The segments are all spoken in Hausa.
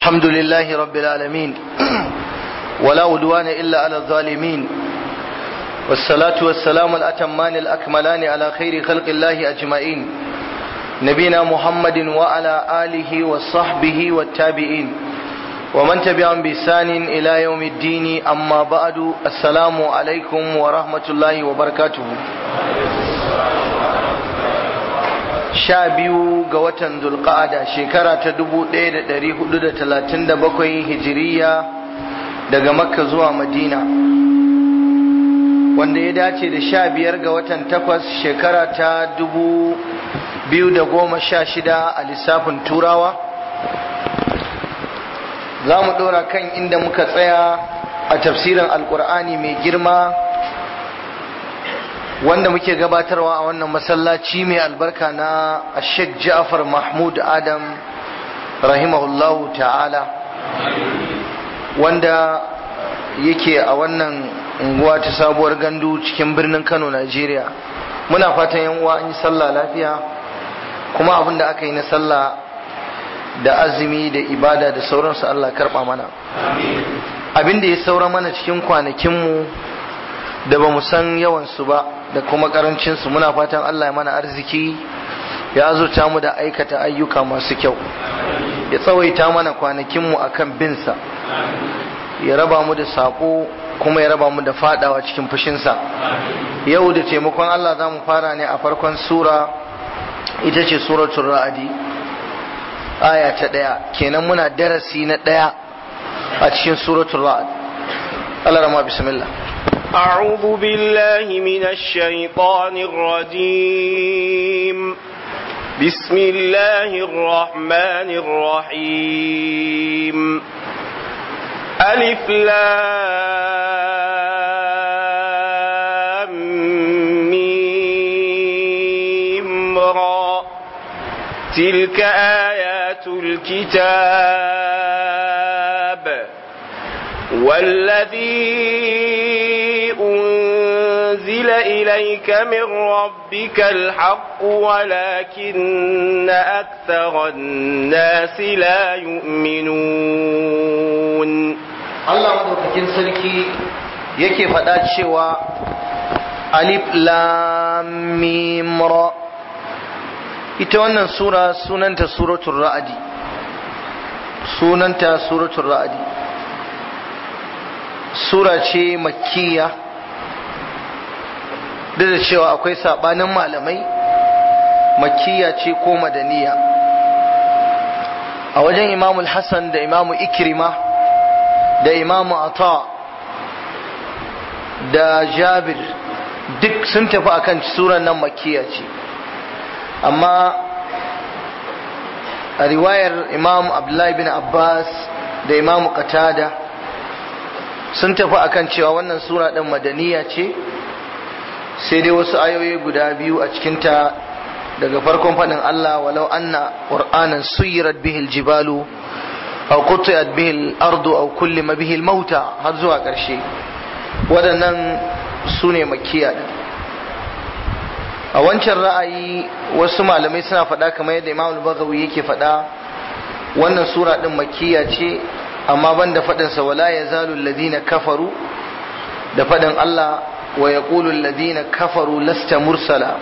الحمد لله رب العالمين ولا عدوان إلا على الظالمين والصلاة والسلام الأتمان الأكملان على خير خلق الله أجمعين نبينا محمد وعلى آله وصحبه والتابعين ومن تبعهم بإحسان إلى يوم الدين أما بعد السلام عليكم ورحمة الله وبركاته sha biyu ga watan zulqa'ada shekara ta dubu ɗaya da ɗari hudu da talatin da bakwai hijiriya daga makka zuwa madina wanda ya dace da sha biyar ga watan takwas shekara ta dubu biyu da goma sha shida a lissafin turawa za mu ɗora kan inda muka tsaya a tafsirin alkur'ani mai girma wanda muke gabatarwa a wannan masallaci mai albarka na Sheikh Ja'far Mahmud Adam rahimahullahu ta'ala wanda yake a wannan unguwa ta sabuwar gandu cikin birnin Kano Najeriya muna fatan yan uwa an yi sallah lafiya kuma abin da aka yi na sallah da azumi da ibada da sauransu Allah karba mana abin da ya saura mana cikin kwanakinmu da ba mu san yawansu ba da kuma karancinsu muna fatan Allah ya mana arziki ya azurta mu da aikata ayyuka masu kyau ya tsawaita mana kwanakinmu a kan binsa ya raba mu da saƙo kuma ya raba mu da fadawa cikin fushinsa yau da taimakon Allah za mu fara ne a farkon sura ita ce suratul ra'adi aya ta ɗaya kenan muna darasi na ɗaya a cikin suratul ra'ad Allah rama bismillah أعوذ بالله من الشيطان الرجيم بسم الله الرحمن الرحيم ألف لام ميم را تلك آيات الكتاب والذي أنزل إليك من ربك الحق ولكن أكثر الناس لا يؤمنون Allah madaukakin sarki yake faɗa cewa alif lam mim ra ita wannan sura sunanta suratul ra'adi sunanta suratul ra'adi sura ce makkiya duk da cewa akwai sabanin malamai makkiya ce ko madaniya a wajen imamu hassan da imamu ikrima da imamu ata da jabir duk sun tafi akan suran nan makkiya ce amma a riwayar imamu abdullahi bin abbas da imamu qatada sun tafi akan cewa wannan sura ɗin madaniya ce sai dai wasu ayoyi guda biyu a cikinta daga farkon faɗin Allah walau anna qur'anan suyirat bihil jibalu aw qutiat bihil ardu aw kullima bihil mauta har zuwa ƙarshe waɗannan su ne makiya ɗin a wancan ra'ayi wasu malamai suna faɗa kamar yadda imam al-baghawi yake faɗa wannan sura ɗin makiya ce amma ban da faɗinsa wala ya zalu ladina kafaru da faɗin Allah wa ya ladina kafaru lasta mursala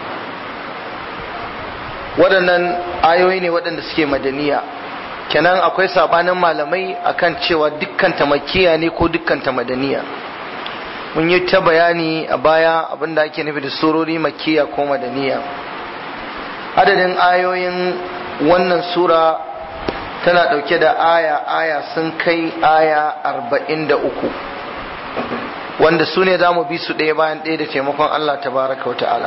waɗannan ayoyi ne waɗanda suke madaniya kenan akwai sabanin malamai akan cewa dukkan makiya ne ko dukkan madaniya mun yi ta bayani a baya abinda ake nufi da surori makiya ko madaniya adadin ayoyin wannan sura tana ɗauke da aya aya sun kai aya arba'in da uku wanda su ne za mu bi su ɗaya bayan ɗaya da taimakon Allah tabaraka wa ta'ala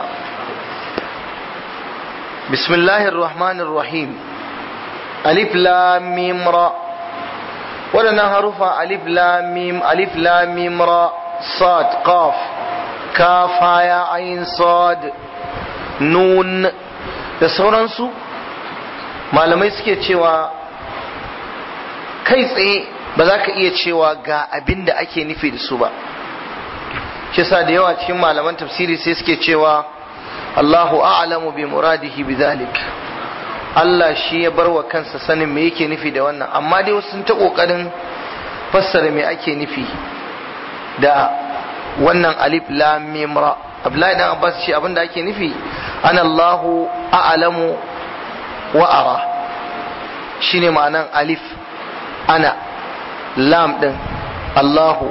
bismillahir rahmanir rahim alif lam mim ra waɗannan harufa alif lam mim alif lam mim ra sad qaf kaf ya ayin sad nun da sauransu malamai suke cewa kai tsaye ba za ka iya cewa ga abin da ake nufi da su ba kisa da yawa cikin malaman tafsiri sai suke cewa Allahu a'lamu bi muradihi bidhalik Allah shi ya bar wa kansa sanin me yake nufi da wannan amma dai wasu sun ta kokarin fassara me ake nufi da wannan alif lam mim ra Abdullahi dan Abbas shi abinda ake nufi ana Allahu a'lamu wa ara shine ma'anan alif ana lam din Allahu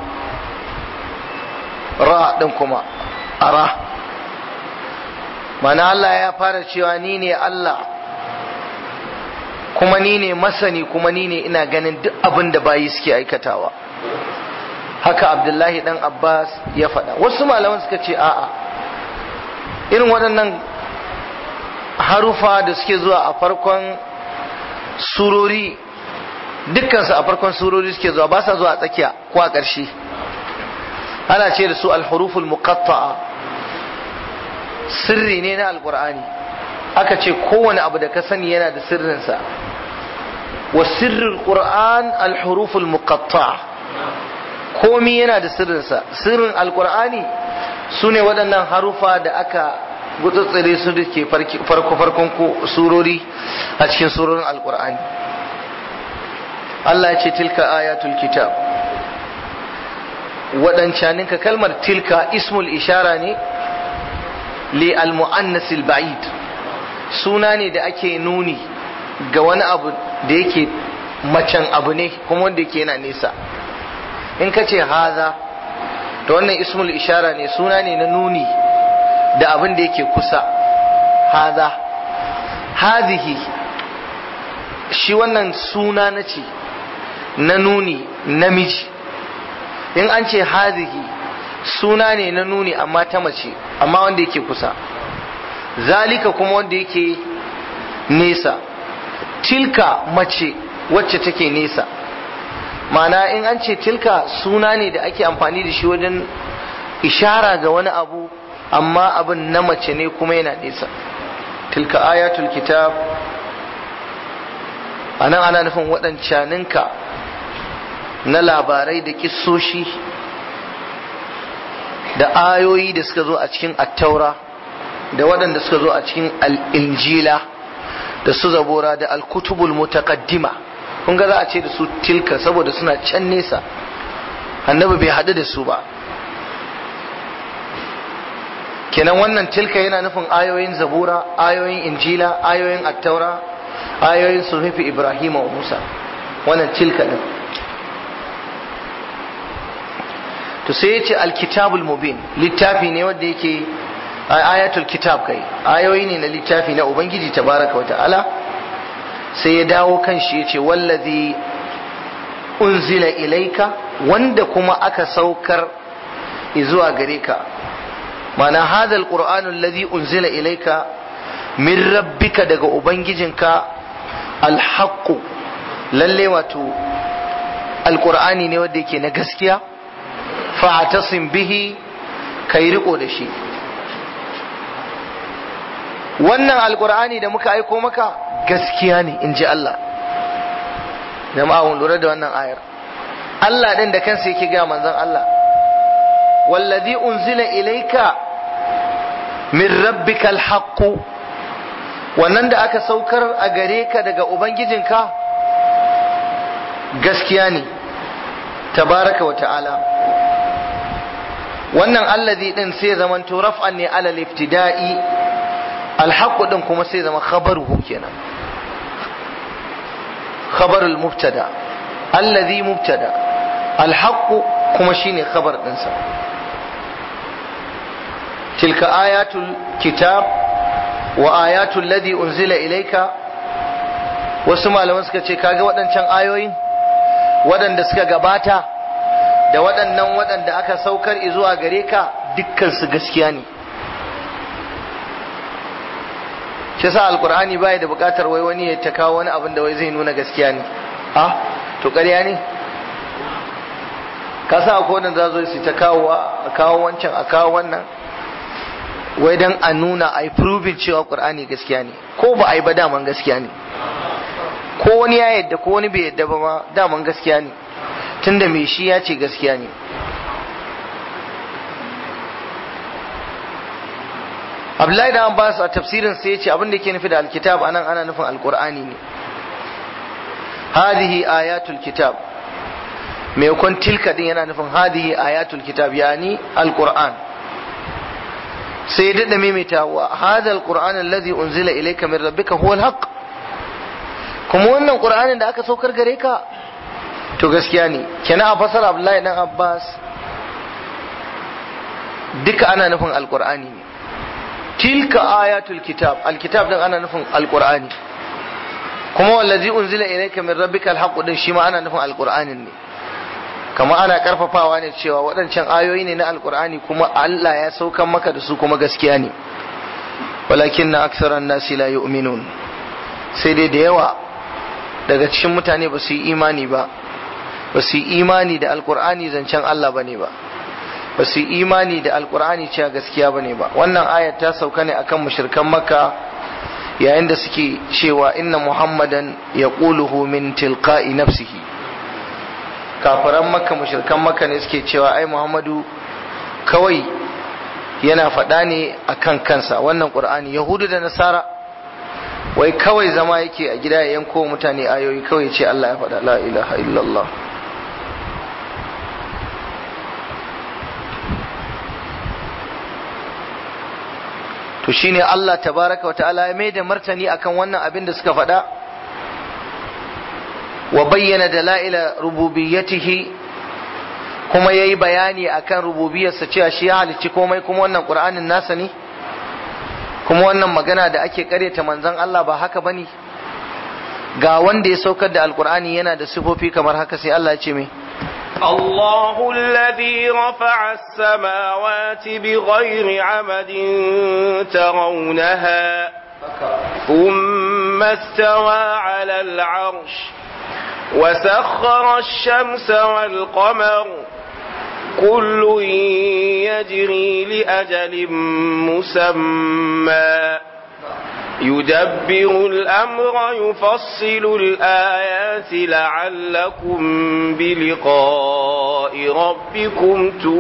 ra din kuma ara mana Allah ya fara cewa ni ne Allah kuma ni ne masani kuma ni ne ina ganin duk abin da bayi suke aikatawa haka abdullahi dan abbas ya faɗa wasu malaman suka ce a'a irin waɗannan harufa da suke zuwa a farkon surori dukkansu a farkon surori suke zuwa ba sa zuwa a tsakiya ko a ƙarshe ana ce da su alhuruful muqatta'a sirri ne na alkur'ani aka ce kowane abu da ka sani yana da sirrinsa wa sirrin qur'an alhuruful muqatta'a komi yana da sirrinsa sirrin alkur'ani su ne waɗannan harufa da aka gutsutsure su da ke farko farkon surori a cikin surorin alkur'ani Allah ya ce tilka ayatul kitab waɗancaninka kalmar tilka ismul ishara ne li al-mu'annas al-ba'id suna ne da ake nuni ga wani abu da yake macen abu ne kuma wanda yake yana nesa in ka ce haza to wannan ismul ishara ne suna ne na nuni da abin da yake kusa haza hazihi shi wannan suna na ce na nuni namiji in an ce hazihi suna ne na nuni amma ta mace amma wanda yake kusa zalika kuma wanda yake nesa tilka mace wacce take nesa mana in an ce tilka suna ne da ake amfani da shi wajen ishara ga wani abu amma abin na mace ne kuma yana nesa tilka ayatul kitab anan ana nufin waɗancaninka na labarai da kissoshi da ayoyi da suka zo a cikin attaura da waɗanda suka zo a cikin al'injila da su zabora da alkutubul mutaqaddima kun ga za a ce da su tilka saboda suna can nesa annabi bai haɗu da su ba kenan wannan tilka yana nufin ayoyin zabura ayoyin injila ayoyin attaura ayoyin suhufi ibrahim wa musa wannan tilka din to sai ya ce alkitabul mubin littafi ne wanda yake ayatul kitab kai ayoyi ne na littafi na ubangiji tabaraka wata'ala sai ya dawo kan shi ya ce wallazi unzila ilaika wanda kuma aka saukar zuwa gare ka mana hadal qur'anu allazi unzila ilaika min rabbika daga ubangijinka alhaqqu lalle wato alqur'ani ne wanda yake na gaskiya fa'tasim bihi kai riko da shi wannan alqur'ani da muka aiko maka gaskiya ne in ji Allah jama'a mun lura da wannan ayar Allah din da kansa yake ga manzon Allah wallazi unzila ilaika min rabbika alhaq wannan da aka saukar a gare ka daga ubangijinka gaskiya ne tabaraka wa ta'ala wannan allazi din sai zaman to raf'an ne ala iftida'i alhaq din kuma sai zama khabaruhu kenan khabarul mubtada allazi mubtada alhaq kuma shine khabar dinsa tilka ayatul kitab wa ayatul ladhi unzila ilayka wasu malaman suka ce kaga waɗancan ayoyin waɗanda suka gabata da waɗannan waɗanda aka saukar zuwa gare ka dukkan su gaskiya ne shi sa alkur'ani baya da buƙatar wai wani ya ta kawo wani abin da wai zai nuna gaskiya ne a to ƙarya ne ka sa akwai wanda za zo su ta kawo a kawo wancan a kawo wannan wai dan a nuna a yi proving cewa qur'ani gaskiya ne ko ba a yi ba daman gaskiya ne ko wani ya yadda ko wani bai yadda ba ma daman gaskiya ne tunda mai shi ya ce gaskiya ne Abdullahi da Abbas a tafsirin sai ya ce abin da yake nufi da alkitab anan ana nufin alqur'ani ne hadihi ayatul kitab mai kun tilka din yana nufin hadihi ayatul kitab yani alqur'an sai ya dada maimaita wa hadha alqur'an alladhi unzila ilayka min rabbika huwa alhaq kuma wannan qur'anin da aka saukar gare ka to gaskiya ne kenan a fasara Abdullahi dan Abbas duka ana nufin alqur'ani ne tilka ayatul kitab alkitab din ana nufin alqur'ani kuma wallazi unzila ilayka min rabbika alhaq din shi ma ana nufin alqur'anin ne kama ana karfafawa ne cewa waɗancan ayoyi ne na alqur'ani kuma Allah ya saukan maka da su kuma gaskiya ne walakin na aksaran nasi la yu'minun sai dai da yawa daga cikin mutane ba su yi imani ba ba su yi imani da alqur'ani zancen Allah bane ba ba su yi imani da alkur'ani cewa gaskiya bane ba wannan ayat ta sauka ne akan mushrikan makka yayin da suke cewa inna muhammadan ya min tilqa'i nafsihi kafiran makka mushrikan makka ne suke cewa ai muhammadu kawai yana faɗa ne akan kansa wannan qur'ani yahudu da nasara wai kawai zama yake a gida ya yanko mutane ayoyi kawai ce Allah ya faɗa la ilaha illallah to shine Allah tabaraka wata'ala ya mai da martani akan wannan abin da suka faɗa wa bayyana dala'ila rububiyyatihi kuma yayi bayani akan rububiyarsa cewa shi ya halicci komai kuma wannan qur'anin nasa ne kuma wannan magana da ake karyata manzon Allah ba haka bane ga wanda ya saukar da alqur'ani yana da sifofi kamar haka sai Allah ya ce mai الله الذي رفع السماوات بغير عمد ترونها ثم استوى على العرش وسخر الشمس والقمر كل يجري لأجل مسمى يدبر الأمر يفصل الآيات لعلكم بلقاء ربكم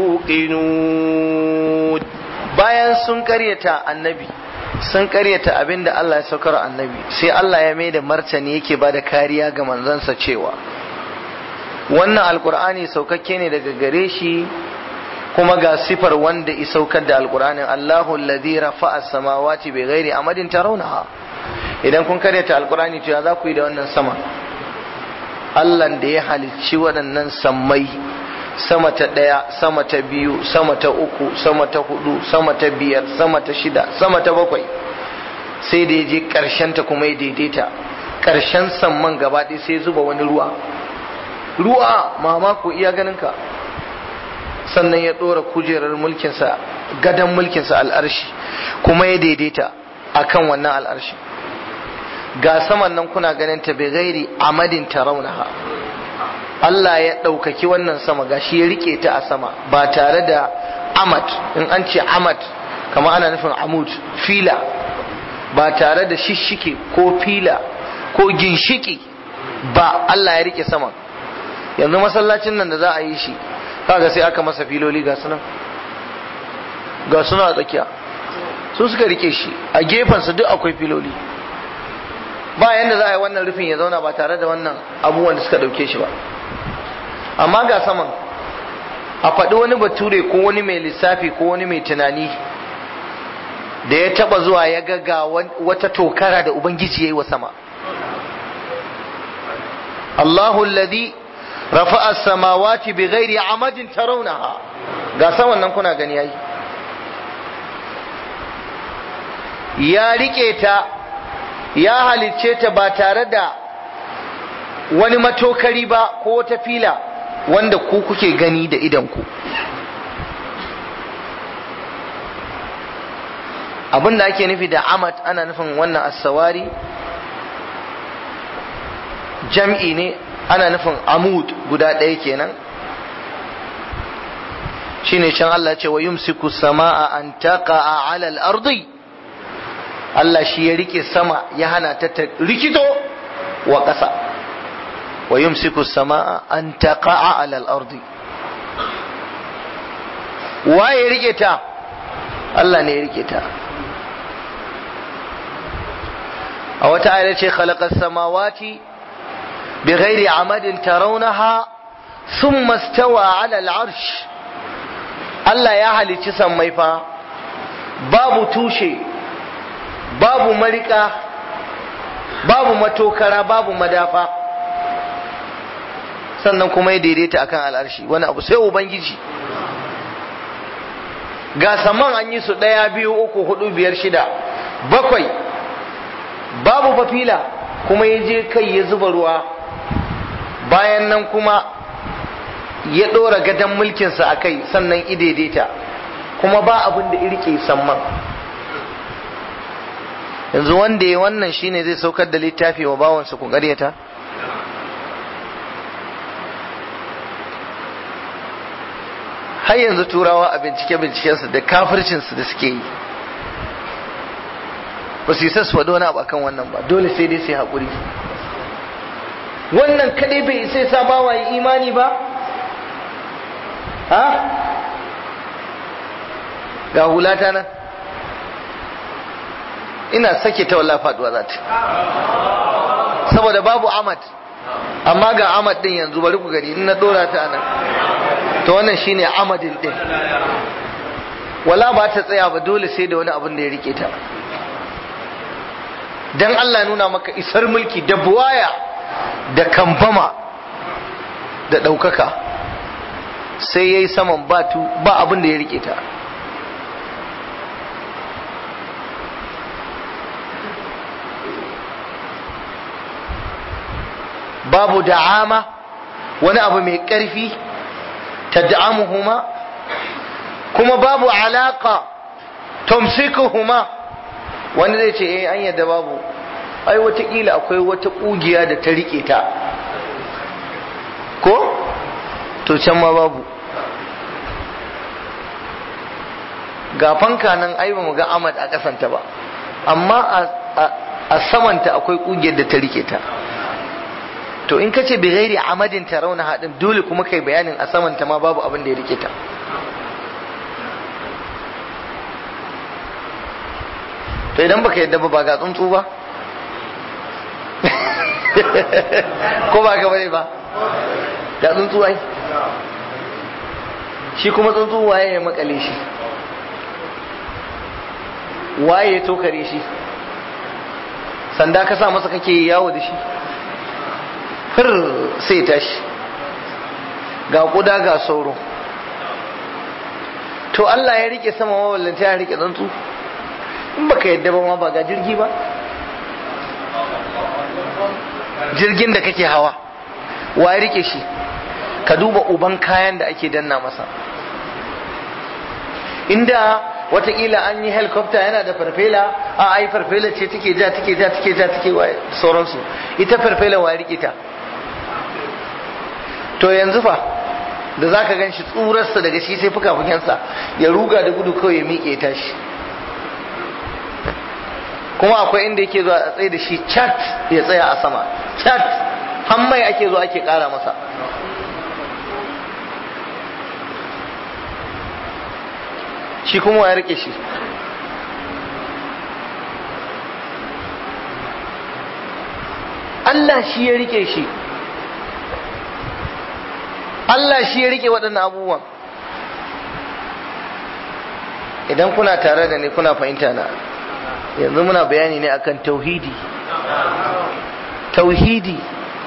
توقنون bayan sun karyata annabi sun karyata abin da Allah ya saukar annabi sai Allah ya mai da martani yake ba da kariya ga manzansa cewa wannan alkur'ani saukakke ne daga gare shi kuma ga sifar wanda i saukar da alkur'anin Allahu alladhi rafa'a samawati bi ghairi amadin tarawnaha idan kun karyata alkur'ani to ya za ku yi da wannan sama Allah da ya halicci waɗannan sammai sama ta ɗaya sama ta biyu sama ta uku sama ta hudu sama ta biyar sama ta shida sama ta bakwai sai da ya je ƙarshen ta kuma ya daidaita ƙarshen samman gaba ɗaya sai zuba wani ruwa ruwa mamako iya ganin ka sannan ya ɗora kujerar mulkinsa gadon mulkinsa al'arshi kuma ya daidaita akan wannan al'arshi ga saman nan kuna ganin ta bai gairi amadin taraunaha Allah ya ɗaukaki wannan sama ga shi ya rike ta a sama ba tare da amad in an ce amad kama ana nufin amud fila ba tare da shishike ko fila ko ginshiki ba Allah ya rike saman yanzu masallacin nan da za a yi shi kaga sai aka masa filoli ga sunan ga suna a tsakiya su suka rike shi a gefensa duk akwai filoli ba yanda za a yi wannan rufin ya zauna ba tare da wannan abubuwan da suka dauke shi ba amma ga saman a faɗi wani bature ko wani mai lissafi ko wani mai tunani da ya taba zuwa ya ga wata tokara da ubangiji ya yi wa sama Allahu alladhi rafa'a samawati bi ghairi amadin tarawnaha ga saman nan kuna gani yayi ya rike ta ya halicce ta ba tare da wani matokari ba ko ta fila wanda ku kuke gani da idanku abin da ake nufi da amat ana nufin wannan asawari jam'i ne ana nufin amud guda ɗaya kenan shine can Allah ce wa yumsiku sama'a an taqa'a 'ala al-ardi Allah shi ya rike sama ya hana ta rikito wa ƙasa wa yumsiku sama'a an taqa'a 'ala al-ardi waye rike ta Allah ne ya rike ta a wata ayar ce khalaqas samawati bighairi amadin tarawnaha thumma stawa ala al-arsh Allah ya halicci sammai fa babu tushe babu marika babu matokara babu madafa sannan kuma ya daidaita akan al'arshi wani abu sai ubangiji ga saman an yi su ɗaya biyu uku hudu biyar shida bakwai babu fafila kuma ya je kai ya zuba ruwa bayan nan kuma ya ɗora gadon mulkinsa a kai sannan idaidaita kuma ba abin da irke samman yanzu wanda ya wannan shine zai saukar da littafi wa bawansa ku ƙaryata har yanzu turawa a bincike-bincikensu da kafircinsu da suke yi ba su yi sassu wani abu akan wannan ba dole sai dai sai haƙuri wannan kadai bai sai sa bawa yi imani ba ha ga hulata nan ina sake ta wallah faduwa za ta saboda babu amad amma ga amad din yanzu bari ku gani in na dora ta nan to wannan shine amadin din wala ba ta tsaya ba dole sai da wani abin da ya rike ta dan Allah nuna maka isar mulki da buwaya da kambama da ɗaukaka sai ya yi saman batu ba abin da ya rike ta babu da'ama wani abu mai ƙarfi ta da'amuhuma kuma babu alaƙa tumsikuhuma wani zai ce eh an yadda babu ai watakila akwai wata ƙugiya da ta riƙe ta ko to can ma babu ga fanka nan ai ba mu ga amad a ƙasanta ba amma a samanta akwai ƙugiyar da ta riƙe ta to in ka ce bi gairi amadin tarauna haɗin dole kuma kai bayanin a samanta ma babu abin da ya rike ta to idan baka yadda ba ga tsuntsu ba ko ba ka bane ba ga tsuntsu ai shi kuma tsuntsu waye ya makale shi waye ya tokare shi sanda ka sa masa kake yawo da shi fir sai tashi ga kuda ga sauro to Allah ya rike sama mawallanta ya rike tsuntsu in baka yadda ba ma ba ga jirgi ba jirgin da kake hawa wa ya rike shi ka duba uban kayan da ake danna masa inda watakila an yi helicopter yana da farfela a ai farfela ce take ja take ja take ja take wa sauransu ita farfela wa ya rike ta to yanzu fa da zaka gan shi tsurarsa daga shi sai fuka-fukensa ya ruga da gudu kawai ya miƙe tashi kuma akwai inda yake zuwa a tsaye da shi chat ya tsaya a sama chat hammai ake zuwa ake ƙara masa shi kuma ya rike shi Allah shi ya rike shi Allah shi ya rike waɗannan abubuwan idan kuna tare da ni kuna fahimta na yanzu muna bayani ne akan tauhidi tauhidi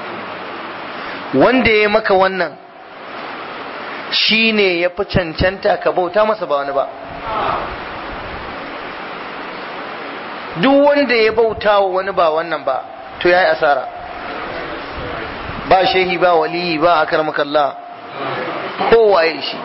wanda ya maka wannan shi ne ya fi cancanta ka bauta masa ba wani ba duk wanda ya bauta wa wani ba wannan ba to ya yi asara ba shehi ba waliyi ba a karmakallah kowaye shi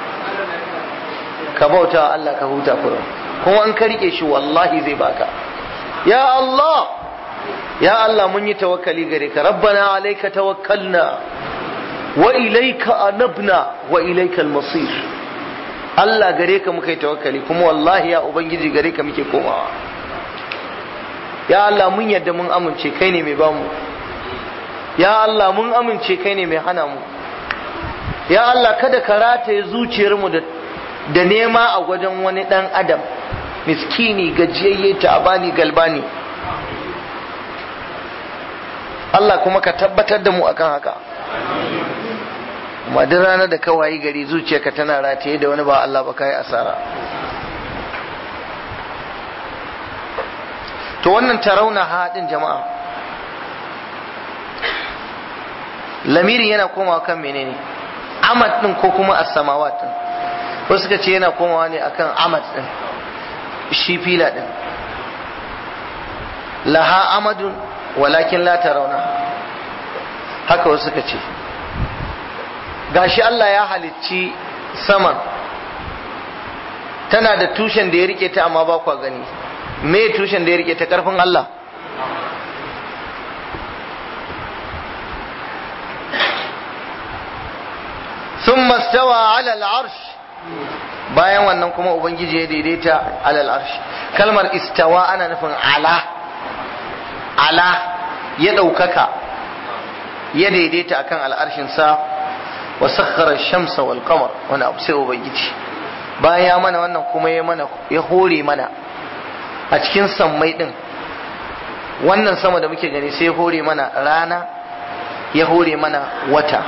ka bauta wa Allah ka huta kurum kuma an ka rike shi wallahi zai baka ya Allah ya Allah mun yi tawakkali gare ka rabbana alayka tawakkalna wa ilayka anabna wa ilayka al-masir Allah gare ka muka yi tawakkali kuma wallahi ya ubangiji gare ka muke komawa ya Allah mun yadda mun amince kai ne mai bamu ya Allah mun amince kai ne mai hana mu ya Allah kada ka rataye zuciyarmu da da nema a wajen wani dan adam miskini gajiyayye ta abani galbani Allah kuma ka tabbatar da mu akan haka amma duk ranar da ka wayi gari zuciyarka tana rataye da wani ba Allah ba kai asara to wannan tarauna haɗin jama'a lamiri yana komawa kan menene amad din ko kuma as-samawat din wasu suka ce yana komawa ne akan amad din shi fila din laha amadun walakin la tarawna haka wasu suka ce gashi Allah ya halicci saman tana da tushen da ya rike ta amma ba kwa gani me tushen da ya rike ta karfin Allah ثم استوى على العرش bayan wannan kuma ubangiji ya daidaita alal arsh kalmar istawa ana nufin ala ala ya ɗaukaka ya daidaita akan al'arshin sa wa sakhara shamsa wal qamar wani abu sai ubangiji bayan ya mana wannan kuma ya mana ya hore mana a cikin sammai din wannan sama da muke gani sai ya hore mana rana ya hore mana wata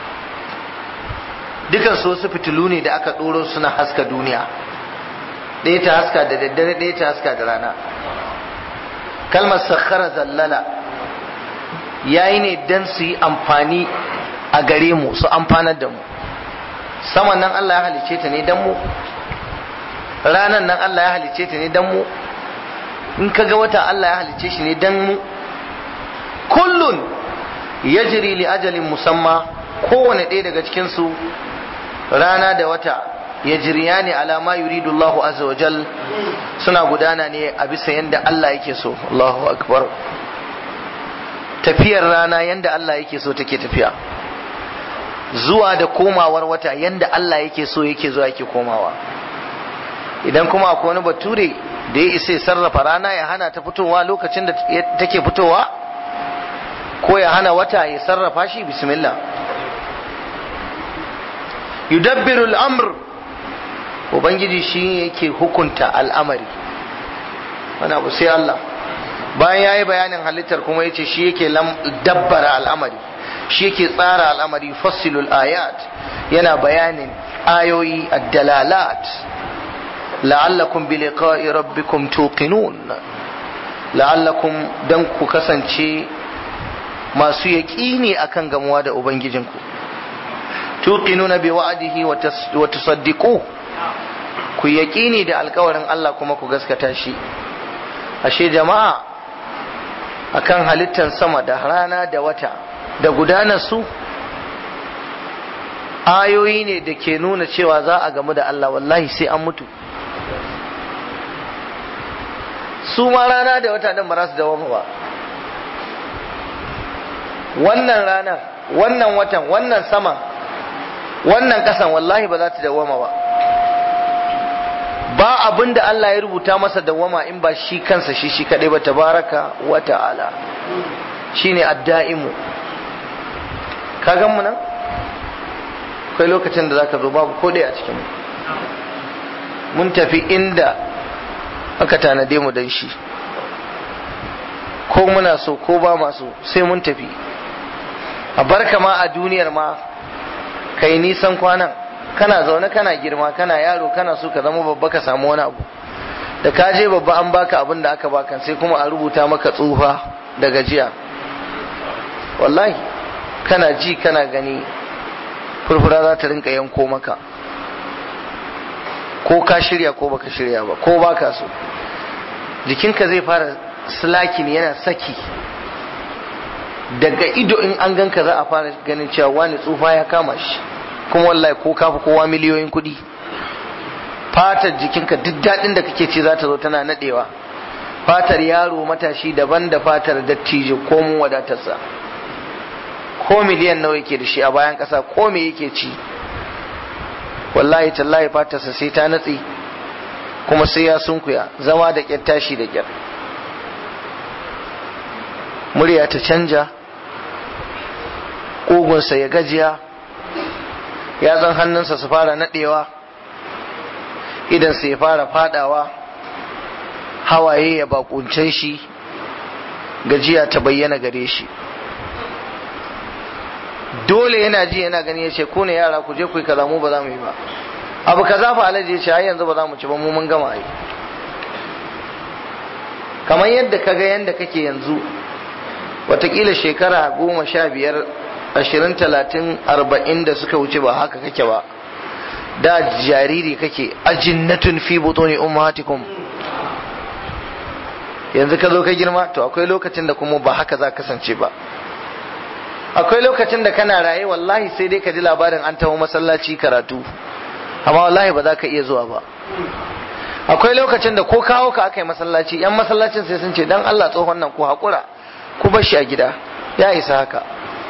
dukan su wasu fitilu ne da aka ɗoro suna haska duniya ɗaya ta haska da daddare ɗaya ta haska da rana kalmar sakhara zallala yayi ne dan su yi amfani a gare mu su amfanar da mu saman nan Allah ya halice ta ne dan mu ranan nan Allah ya halice ta ne dan mu in kaga wata Allah ya halice shi ne dan mu kullun yajri li ajalin musamma kowane ɗaya daga cikin su rana da wata ya jiriya ne alama yuridu Allahu azza wa jal suna gudana ne a bisa yanda Allah yake so Allahu akbar tafiyar rana yanda Allah yake so take tafiya zuwa da komawar wata yanda Allah yake so yake zuwa yake komawa idan kuma akwai wani bature da ya isa sarrafa rana ya hana ta fitowa lokacin da take fitowa ko ya hana wata ya sarrafa shi bismillah yudabbiru al'amr ubangiji shi yake hukunta al'amari wani abu sai Allah bayan ya yi bayanin halittar kuma ya ce shi yake dabbara al'amari shi yake tsara al'amari fassilul ayat yana bayanin ayoyi ad-dalalat la'allakum bi liqa'i rabbikum tuqinun la'allakum dan ku kasance masu yaƙini akan gamuwa da ubangijinku tuqinuna bi wa'dihi wa tusaddiqu ku yaqini da alkawarin Allah kuma ku gaskata shi ashe jama'a akan halittan sama da rana da wata da gudanar su ayoyi ne da ke nuna cewa za a gamu da Allah wallahi sai an mutu su ma rana da wata din ba za su dawo ba wannan ranar wannan watan wannan saman wannan kasan wallahi ba za ta dawama ba ba abin da Allah ya rubuta masa dawama in ba shi kansa shi shi kadai ba tabaraka wa ta'ala shine adda'imu ka gan mu nan akwai lokacin da zaka zo babu ko a cikin mun tafi inda aka tanade mu dan shi ko muna so ko ba maso sai mun tafi a barka ma a duniyar ma kai nisan kwanan kana zaune kana girma kana yaro kana so ka zama babba ka samu wani abu da ka je babba an baka abin da aka baka sai kuma a rubuta maka tsufa da gajiya wallahi kana ji kana gani furfura za ta rinka yanko maka ko ka shirya ko baka shirya ba ko baka so jikinka zai fara slakin yana saki daga ido in an ganka za a fara ganin cewa wani tsufa ya kama shi kuma wallahi ko kafi kowa miliyoyin kuɗi fatar jikinka duk daɗin da kake ce za ta zo tana naɗewa fatar yaro matashi daban da fatar dattijo ko mun wadatarsa ko miliyan nawa yake da shi a bayan ƙasa ko me yake ci wallahi tallahi fatarsa sai ta natse kuma sai ya sunkuya zama da ƙyar tashi da ƙyar murya ta canja ƙugunsa ya gajiya yatsan hannunsa su fara naɗewa idansa ya fara fadawa hawaye ya bakunce shi gajiya ta bayyana gare shi dole yana ji yana gani ya ce ku ne yara ku je ku yi kaza mu ba za mu yi ba abu kaza fa alaji ya ce ai yanzu ba za mu ci ba mu mun gama yi kamar yadda kaga yadda kake yanzu watakila shekara goma sha biyar ashirin talatin arba'in da suka wuce ba haka kake ba da jariri kake ajinnatun fi butuni ummahatikum yanzu ka zo ka girma to akwai lokacin da kuma ba haka za kasance ba akwai lokacin da kana raye wallahi sai dai ka ji labarin an taho masallaci karatu amma wallahi ba za ka iya zuwa ba akwai lokacin da ko kawo ka aka yi masallaci yan masallacin sai sun ce dan Allah tsohon nan ku haƙura ku bar shi a gida ya isa haka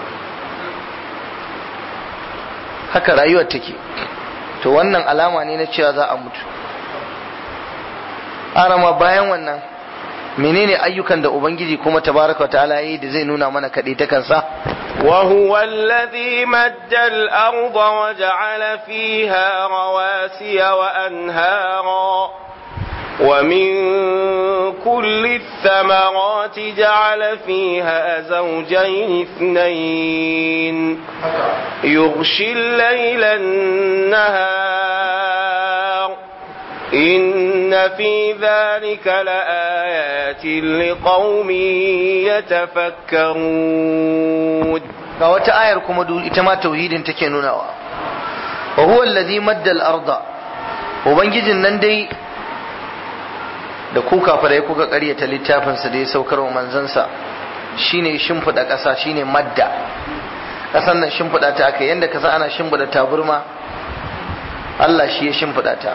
haka rayuwar take to wannan alama ne na cewa za a mutu arama bayan wannan menene ayyukan da ubangiji kuma tabaraka wa ta'ala yi da zai nuna mana kaɗai ta kansa وهو الذي مد الأرض وجعل فيها رواسي وأنهارا ومن كل الثمرات جعل فيها زوجين اثنين يغشي الليل النهار إن في ذلك لآيات لقوم يتفكرون ga wata ayar kuma ita ma tauhidin take nunawa wa huwa allazi madda al-arda ubangijin nan dai da ku kafirai kuka ƙaryata littafinsa da ya saukar wa manzansa shine shimfiɗa ƙasa shine madda ƙasan nan shimfiɗa ta aka yanda ka san ana shimfiɗa taburma Allah shi ya shimfiɗa ta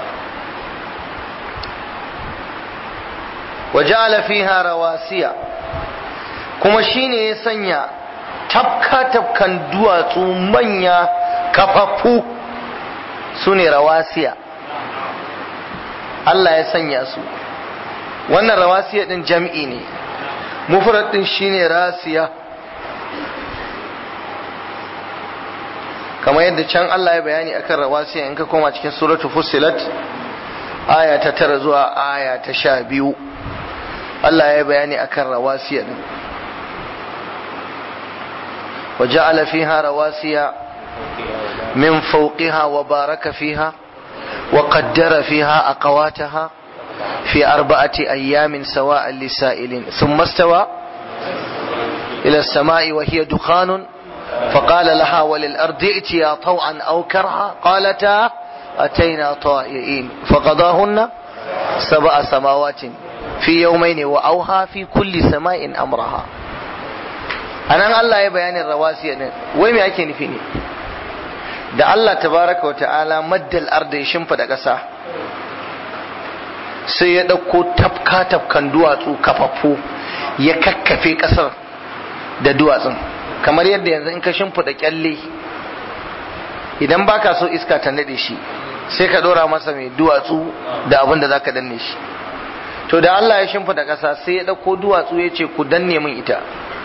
waja'ala fiha rawasiya kuma shine ya sanya tafka tafkan duwatsu manya kafafu sune rawasiya Allah ya sanya su wannan rawasiya din jam'i ne mufrad din shine rasiya kamar yadda can Allah ya bayani akan rawasiya in ka koma cikin suratul fussilat aya ta tara zuwa aya ta sha biyu Allah ya bayani akan rawasiya din وجعل فيها رواسي من فوقها وبارك فيها وقدر فيها أقواتها في أربعة أيام سواء للسائلين ثم استوى إلى السماء وهي دخان فقال لها وللأرض ائتيا طوعا أو كرها قالتا أتينا طائعين فقضاهن سبع سماوات في يومين وأوها في كل سماء أمرها anan Allah ya bayanin rawasiya din wai me ake nufi ne da Allah tabaraka wa ta'ala maddal arda ya shimfida ƙasa sai ya ɗauko tafka tafkan duwatsu kafaffu ya kakkafe ƙasar da duwatsun kamar yadda yanzu in ka shimfida kyalle idan baka so iska ta nade shi sai ka ɗora masa mai duwatsu da abin da zaka danne shi to da Allah ya shimfida ƙasa sai ya ɗauko duwatsu ya ce ku danne min ita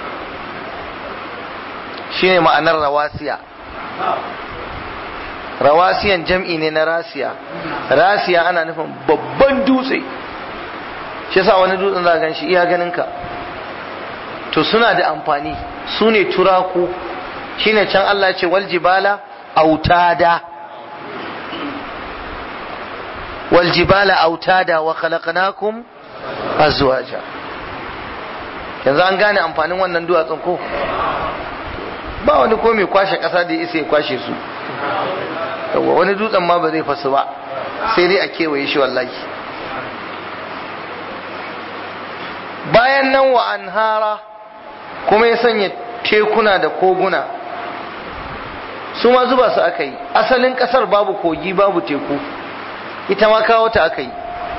shine ma'anar rawasiya rawasiyan jam'i ne na rasiya rasiya ana nufin babban dutse shi yasa wani dutsen za gan shi iya ganin ka to suna da amfani su ne turaku shine can Allah ce wal jibala autada wal jibala autada wa khalaqnakum azwaja yanzu an gane amfanin wannan duwatsun ko ba wani ko mai kwashe kasa da ya isa ya kwashe su yawa wani dutsen ma ba zai fasu ba sai dai a kewaye shi wallahi bayan nan wa anhara kuma ya sanya tekuna da koguna su ma zuba su aka yi asalin kasar babu kogi babu teku ita ma kawo ta aka yi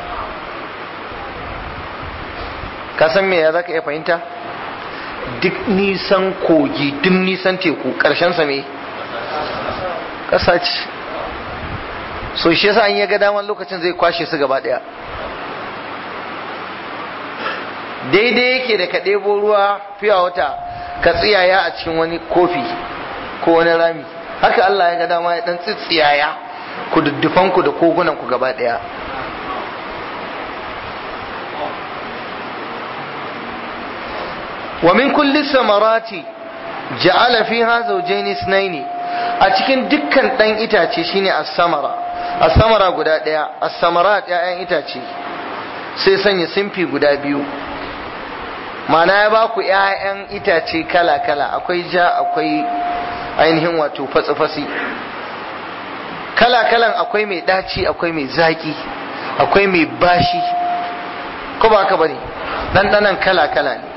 ka san me ya za ka iya fahimta duk nisan kogi duk nisan teku ƙarshen sa me ƙasa ce so shi yasa an ya ga daman lokacin zai kwashe su gaba ɗaya daidai yake da ka ɗebo ruwa fiya wata ka tsiyaya a cikin wani kofi ko wani rami haka Allah ya ga dama ya ɗan tsitsiyaya ku duddufanku da kogunanku gaba ɗaya wa min kulli samarati ja'ala fiha zawjayn isnaini a cikin dukkan dan itace shine as-samara as-samara guda daya as-samarat ya'yan itace sai sanya simfi guda biyu mana ya ba ku ‘ya'yan itace kala-kala akwai ja akwai ainihin wato fatsi-fatsi kala-kalan akwai mai ɗaci akwai mai zaƙi akwai mai bashi ko ba ka bane ɗanɗanan kala-kala ne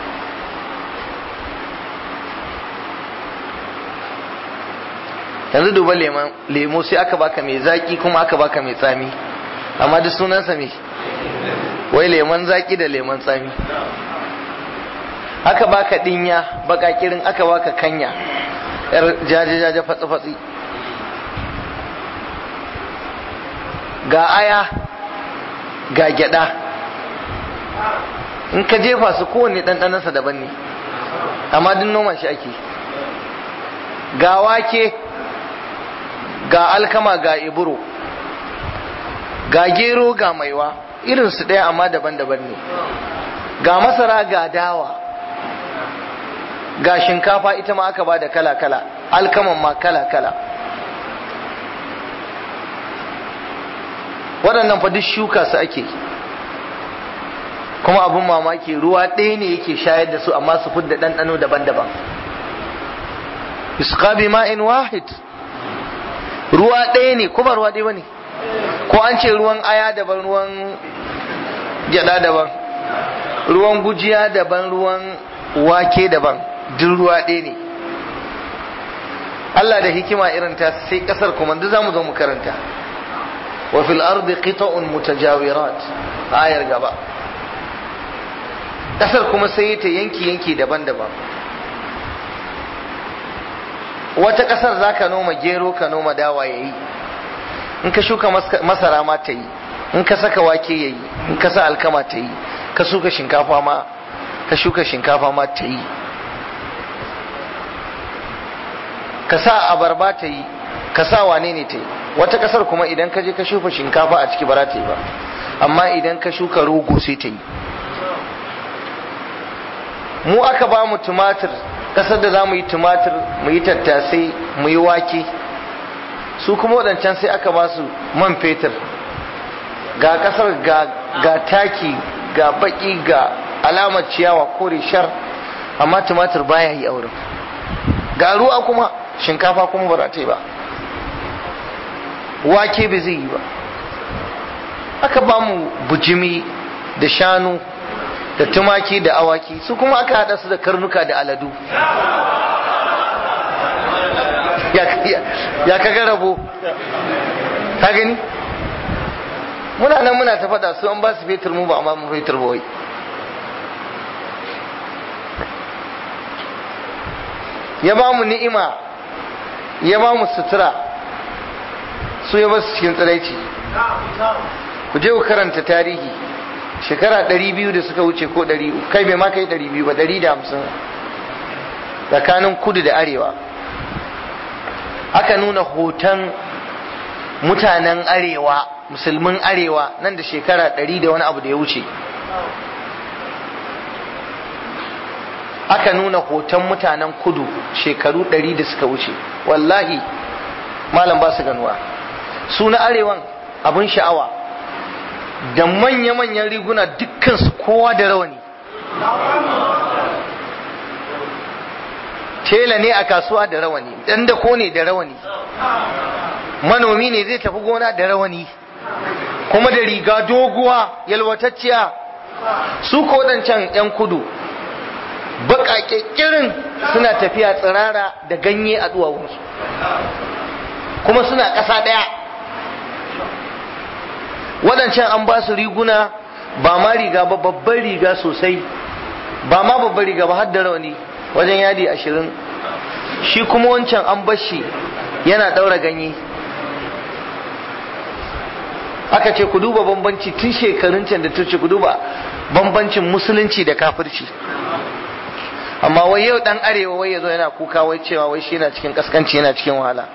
yanzu duba lemo sai aka baka mai zaƙi kuma aka baka mai tsami amma duk sunansa me wai lemon zaƙi da lemon tsami aka baka dinya bakakirin aka baka kanya yar jaje-jaje fatsi-fatsi ga aya ga gyada in ka jefa su kowanne ɗanɗanansa daban ne amma duk noma shi ake ga wake ga alkama ga iburo ga gero ga maiwa irinsu ɗaya amma daban-daban ne ga masara ga dawa ga shinkafa ita ma aka ba da kala-kala alkaman ma kala-kala waɗannan fa duk shuka su ake kuma abin mamaki ruwa ɗaya ne yake shayar da su amma su fidda ɗanɗano daban-daban isqa bi ma'in wahid ruwa ɗaya ne kuma ruwa ɗaya bane ko an ce ruwan aya daban ruwan gyada daban ruwan gujiya daban ruwan wake daban duk ruwa ɗaya ne Allah da hikima irin ta sai kasar kuma duk zamu zo mu karanta wa fil ardi qita'un mutajawirat ayar gaba kasar kuma sai ta yanki yanki daban-daban wata kasar zaka noma gero ka noma dawa yayi in ka shuka masara ma ta yi in ka saka wake yayi in ka sa alkama ta yi ka shuka shinkafa ma ka shuka shinkafa ma ta yi ka sa abarba ta yi ka sa wane ne ta yi wata kasar kuma idan ka je ka shuka shinkafa a ciki ba za ta yi ba amma idan ka shuka rogo sai ta yi mu aka ba mu tumatir kasar da za mu yi tumatir mu yi tattasai mu yi wake su kuma waɗancan sai aka ba su man fetur ga kasar ga taki ga baki ga alamar ciyawa kore shar amma tumatir baya yi auren ga ruwa kuma shinkafa kuma ba ta yi ba wake bai zai yi ba aka ba mu bujimi da shanu da tumaki da awaki su kuma aka hada su da karnuka da aladu ya kaga rabo ka gani muna nan muna ta faɗa su an ba su fetur mu ba amma mu fetur ba wai ya ba mu ni'ima ya ba mu sutura su ya ba su cikin tsiraici ku je ku karanta tarihi shekara ɗari biyu da suka wuce ko ɗari kai bai ma kai ɗari biyu ba ɗari da hamsin tsakanin kudu da arewa aka nuna hoton mutanen arewa musulmin arewa nan da shekara ɗari da wani abu da ya wuce aka nuna hoton mutanen kudu shekaru ɗari da suka wuce wallahi malam ba su ganuwa su na arewan abin sha'awa da manya-manyan riguna dukkansu kowa da rawani tela ne a kasuwa da rawani dan da ko ne da rawani manomi ne zai tafi gona da rawani kuma da riga doguwa yalwatacciya su ko can 'yan kudu baƙaƙeƙirin suna tafiya tsirara da ganye a duwawunsu kuma suna ƙasa ɗaya waɗancan an ba su riguna ba ma riga ba babban riga sosai ba ma babban riga ba har da rauni wajen yadi ashirin shi kuma wancan an bashi yana ɗaura ganye aka ce ku duba bambanci tun shekarun can da tuce ku duba bambancin musulunci da kafirci amma wai yau dan arewa wai yazo yana kuka wai cewa wai shi yana cikin kaskanci yana cikin wahala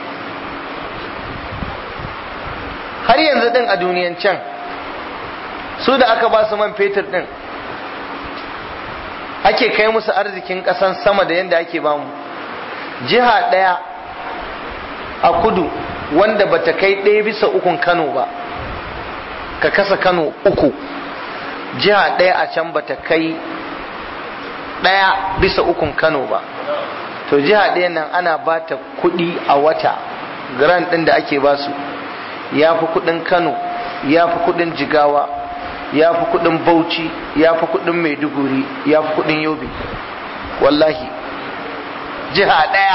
har yanzu din a duniyan can su da aka ba su man fetur din ake kai musu arzikin ƙasan sama da yadda ake bamu jiha ɗaya a kudu wanda bata kai ɗaya bisa ukun kano ba ka kasa kano uku jiha ɗaya a can bata kai ɗaya bisa ukun kano ba to jiha ɗaya nan ana ba ta kuɗi a wata grand ɗin da ake basu ya fi kuɗin kano ya fi kuɗin jigawa ya fi kuɗin bauchi ya fi kuɗin maiduguri ya fi kuɗin yobe wallahi jiha ɗaya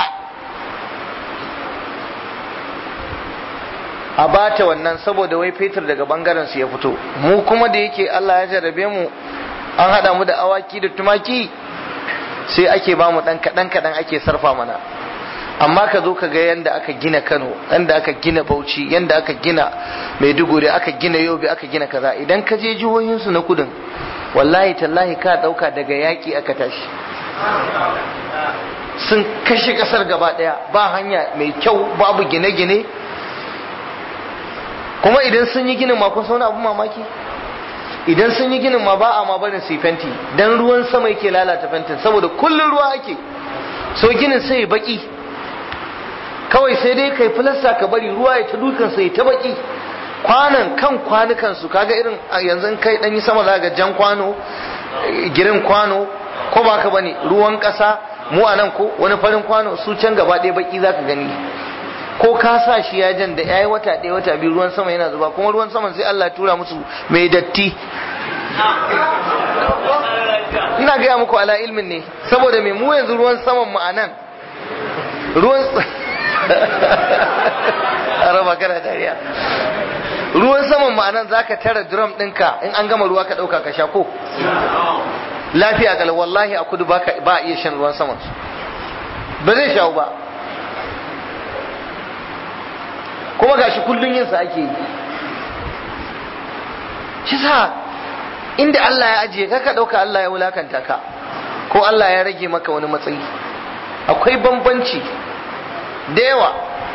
a bata wannan saboda wai fetur daga bangaren su ya fito mu kuma da yake Allah ya jarabe mu an hada mu da awaki da tumaki sai ake ba mu dan kadan kadan ake sarfa mana amma ka zo ka ga yanda aka gina Kano yanda aka gina Bauchi yanda aka gina Maiduguri aka gina Yobe aka gina kaza idan ka je jihohin su na kudin wallahi tallahi ka dauka daga yaki aka tashi sun kashe kasar gaba daya ba hanya mai kyau babu gine-gine kuma idan sun yi ginin ma kun sauna abin mamaki idan sun yi ginin ma ba a ma barin su fenti dan ruwan sama yake lalata fentin saboda kullun ruwa ake so ginin sai ya baki kawai sai dai kai filasta ka bari ruwa ya ta dukan sai ta baki kwanan kan kwanukan su kaga irin yanzu kai dan yi sama za ga jan kwano girin kwano ko ba ka bane ruwan kasa mu a nan ko wani farin kwano su can gaba ɗaya baki zaka gani ko ka sa shi ya jan da ya yi wata ɗaya wata biyu ruwan sama yana zuba kuma ruwan saman sai Allah tura musu mai datti ina gaya muku ala ilmin ne saboda mai mu yanzu ruwan saman mu a nan ruwan araba kana dariya ruwan saman mu a nan zaka tara drum ɗinka in an gama ruwa ka ɗauka ka sha ko lafiya kala wallahi a kudu ba a iya shan ruwan saman ba zai shawo ba kuma gashi kullun yin sa ake yi shi sa inda Allah ya ajiye ka ka dauka Allah ya wulakanta ka ko Allah ya rage maka wani matsayi akwai bambanci da yawa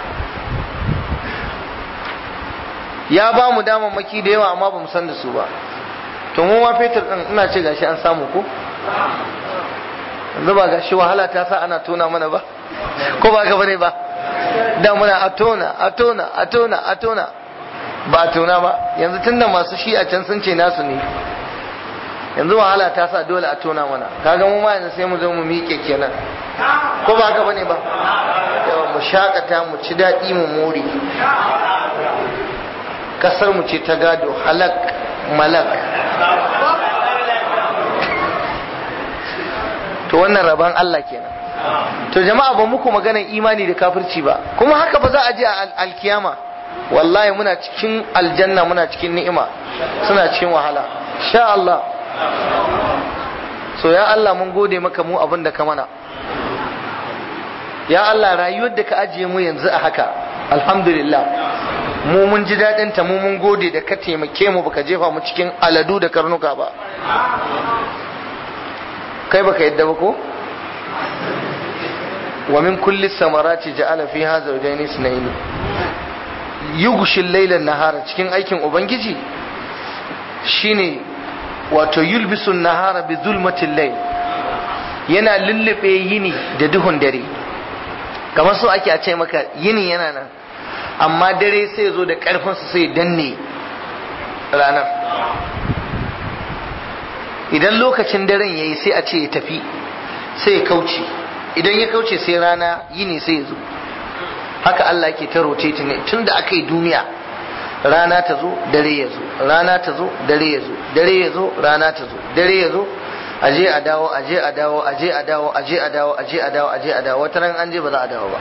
ya ba mu damammaki da yawa amma ba mu san da su ba to mu ma fetur din ina ce gashi an samu ko yanzu ba gashi wahala ta sa ana tona mana ba ko ba ka bane ba da muna a tona a tona a tona a tona ba a tona ba yanzu tunda masu shi a can sun ce nasu ne yanzu wahala ta sa dole a tona mana kaga mu ma yanzu sai mu zo mu miƙe kenan ko ba haka bane ba yawa mu shakata mu ci daɗi mu more kasar mu ce ta gado halak malak to wannan rabon Allah kenan to jama'a ba muku maganar imani da kafirci ba kuma haka ba za a je a alkiyama wallahi muna cikin aljanna muna cikin ni'ima suna cikin wahala sha Allah so ya Allah mun gode maka mu abin da ka mana ya Allah rayuwar da ka ajiye mu yanzu a haka alhamdulillah mu mun ji daɗin ta mu mun gode da ka taimake mu baka jefa mu cikin aladu da karnuka ba kai baka yadda ba ko ومن كل الثمرات جعل فيها زوجين اثنين يغشي الليل النهار cikin aikin ubangiji shine wato yulbisu nahara bi zulmatil layl yana lullube yini da duhun dare kamar so ake a ce maka yini yana nan amma dare sai ya zo da karfin su sai danne ranar idan lokacin daren yayi sai a ce ya tafi sai ya kauce idan ya kauce sai rana yini sai ya zo haka Allah yake ta rotate ne tun da aka yi duniya rana ta zo dare ya zo rana ta zo dare ya zo dare ya zo rana ta zo dare ya zo aje a dawo aje a dawo aje a dawo aje a dawo aje a dawo aje a dawo wata ran an je ba za a dawo ba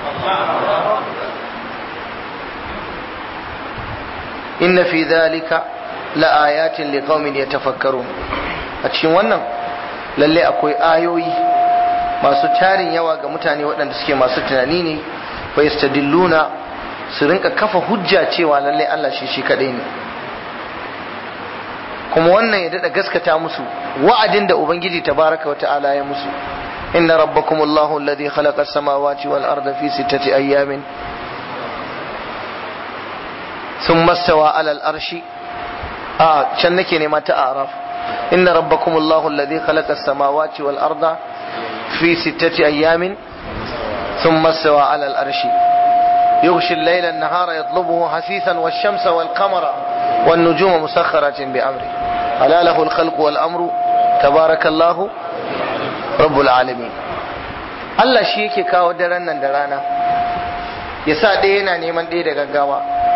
inna fi dhalika la ayatin liqaumin yatafakkarun a cikin wannan lalle akwai ayoyi masu tarin yawa ga mutane waɗanda suke masu tunani ne fa yastadilluna su rinka kafa hujja cewa lalle Allah shi shi kadai ne kuma wannan ya dada gaskata musu wa'adin da ubangiji tabaraka wa ta'ala ya musu inna rabbakum allahu alladhi khalaqa as-samawati wal arda fi sittati ayyamin thumma stawa ala al-arshi a can nake nema ta araf inna rabbakumullahu alladhi khalaqa as-samawati wal arda fi sittati ayyamin thumma istawa 'ala al-arshi يغشي الليل النهار يطلبه حثيثا والشمس والقمر والنجوم مسخرات بأمره ألا له الخلق والأمر تبارك الله رب العالمين Allah shi yake kawo daren nan da rana ya sa ɗaya yana neman ɗaya da gaggawa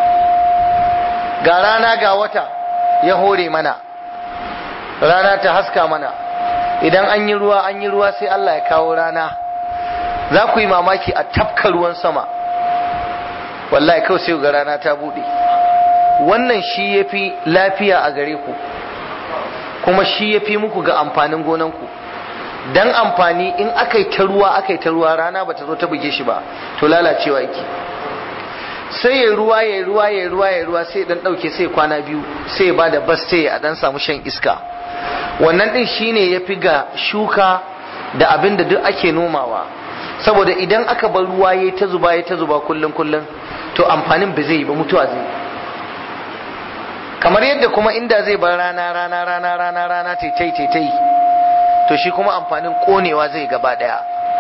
ga rana ga wata ya hore mana rana ta haska mana idan an yi ruwa an yi ruwa sai Allah ya kawo rana za ku yi mamaki a tafka ruwan sama wallahi kawai sai ga rana ta buɗe wannan shi ya fi lafiya a gare ku kuma shi ya fi muku ga amfanin gonanku dan amfani in aka yi ta ruwa aka yi ta ruwa rana ba ta zo ta buge shi ba to lalacewa yake sai ya ruwa ya ruwa ya ruwa ya ruwa sai dan dauke sai kwana biyu sai ya bada bas sai a dan samu shan iska wannan din shine yafi ga shuka da abin da duk ake nomawa saboda idan aka bar ruwa yayi ta zuba yayi ta zuba kullun kullun to amfanin ba zai yi ba mutuwa zai kamar yadda kuma inda zai bar rana rana rana rana rana taitai taitai to shi kuma amfanin konewa zai gaba daya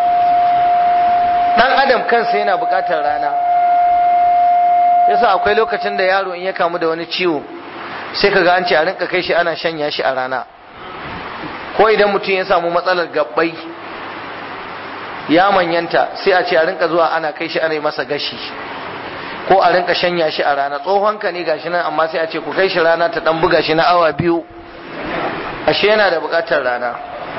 dan adam kansa yana bukatar rana yasa akwai lokacin da yaro in ya kamu da wani ciwo sai kaga an ce a rinka kai shi ana shanya shi a rana ko idan mutum ya samu matsalar gabbai ya manyanta sai a ce a rinka zuwa ana kai shi ana yi masa gashi ko a rinka shanya shi a rana tsohon ka ne gashi nan amma sai a ce ku kai shi rana ta dan buga shi na awa biyu ashe yana da bukatar rana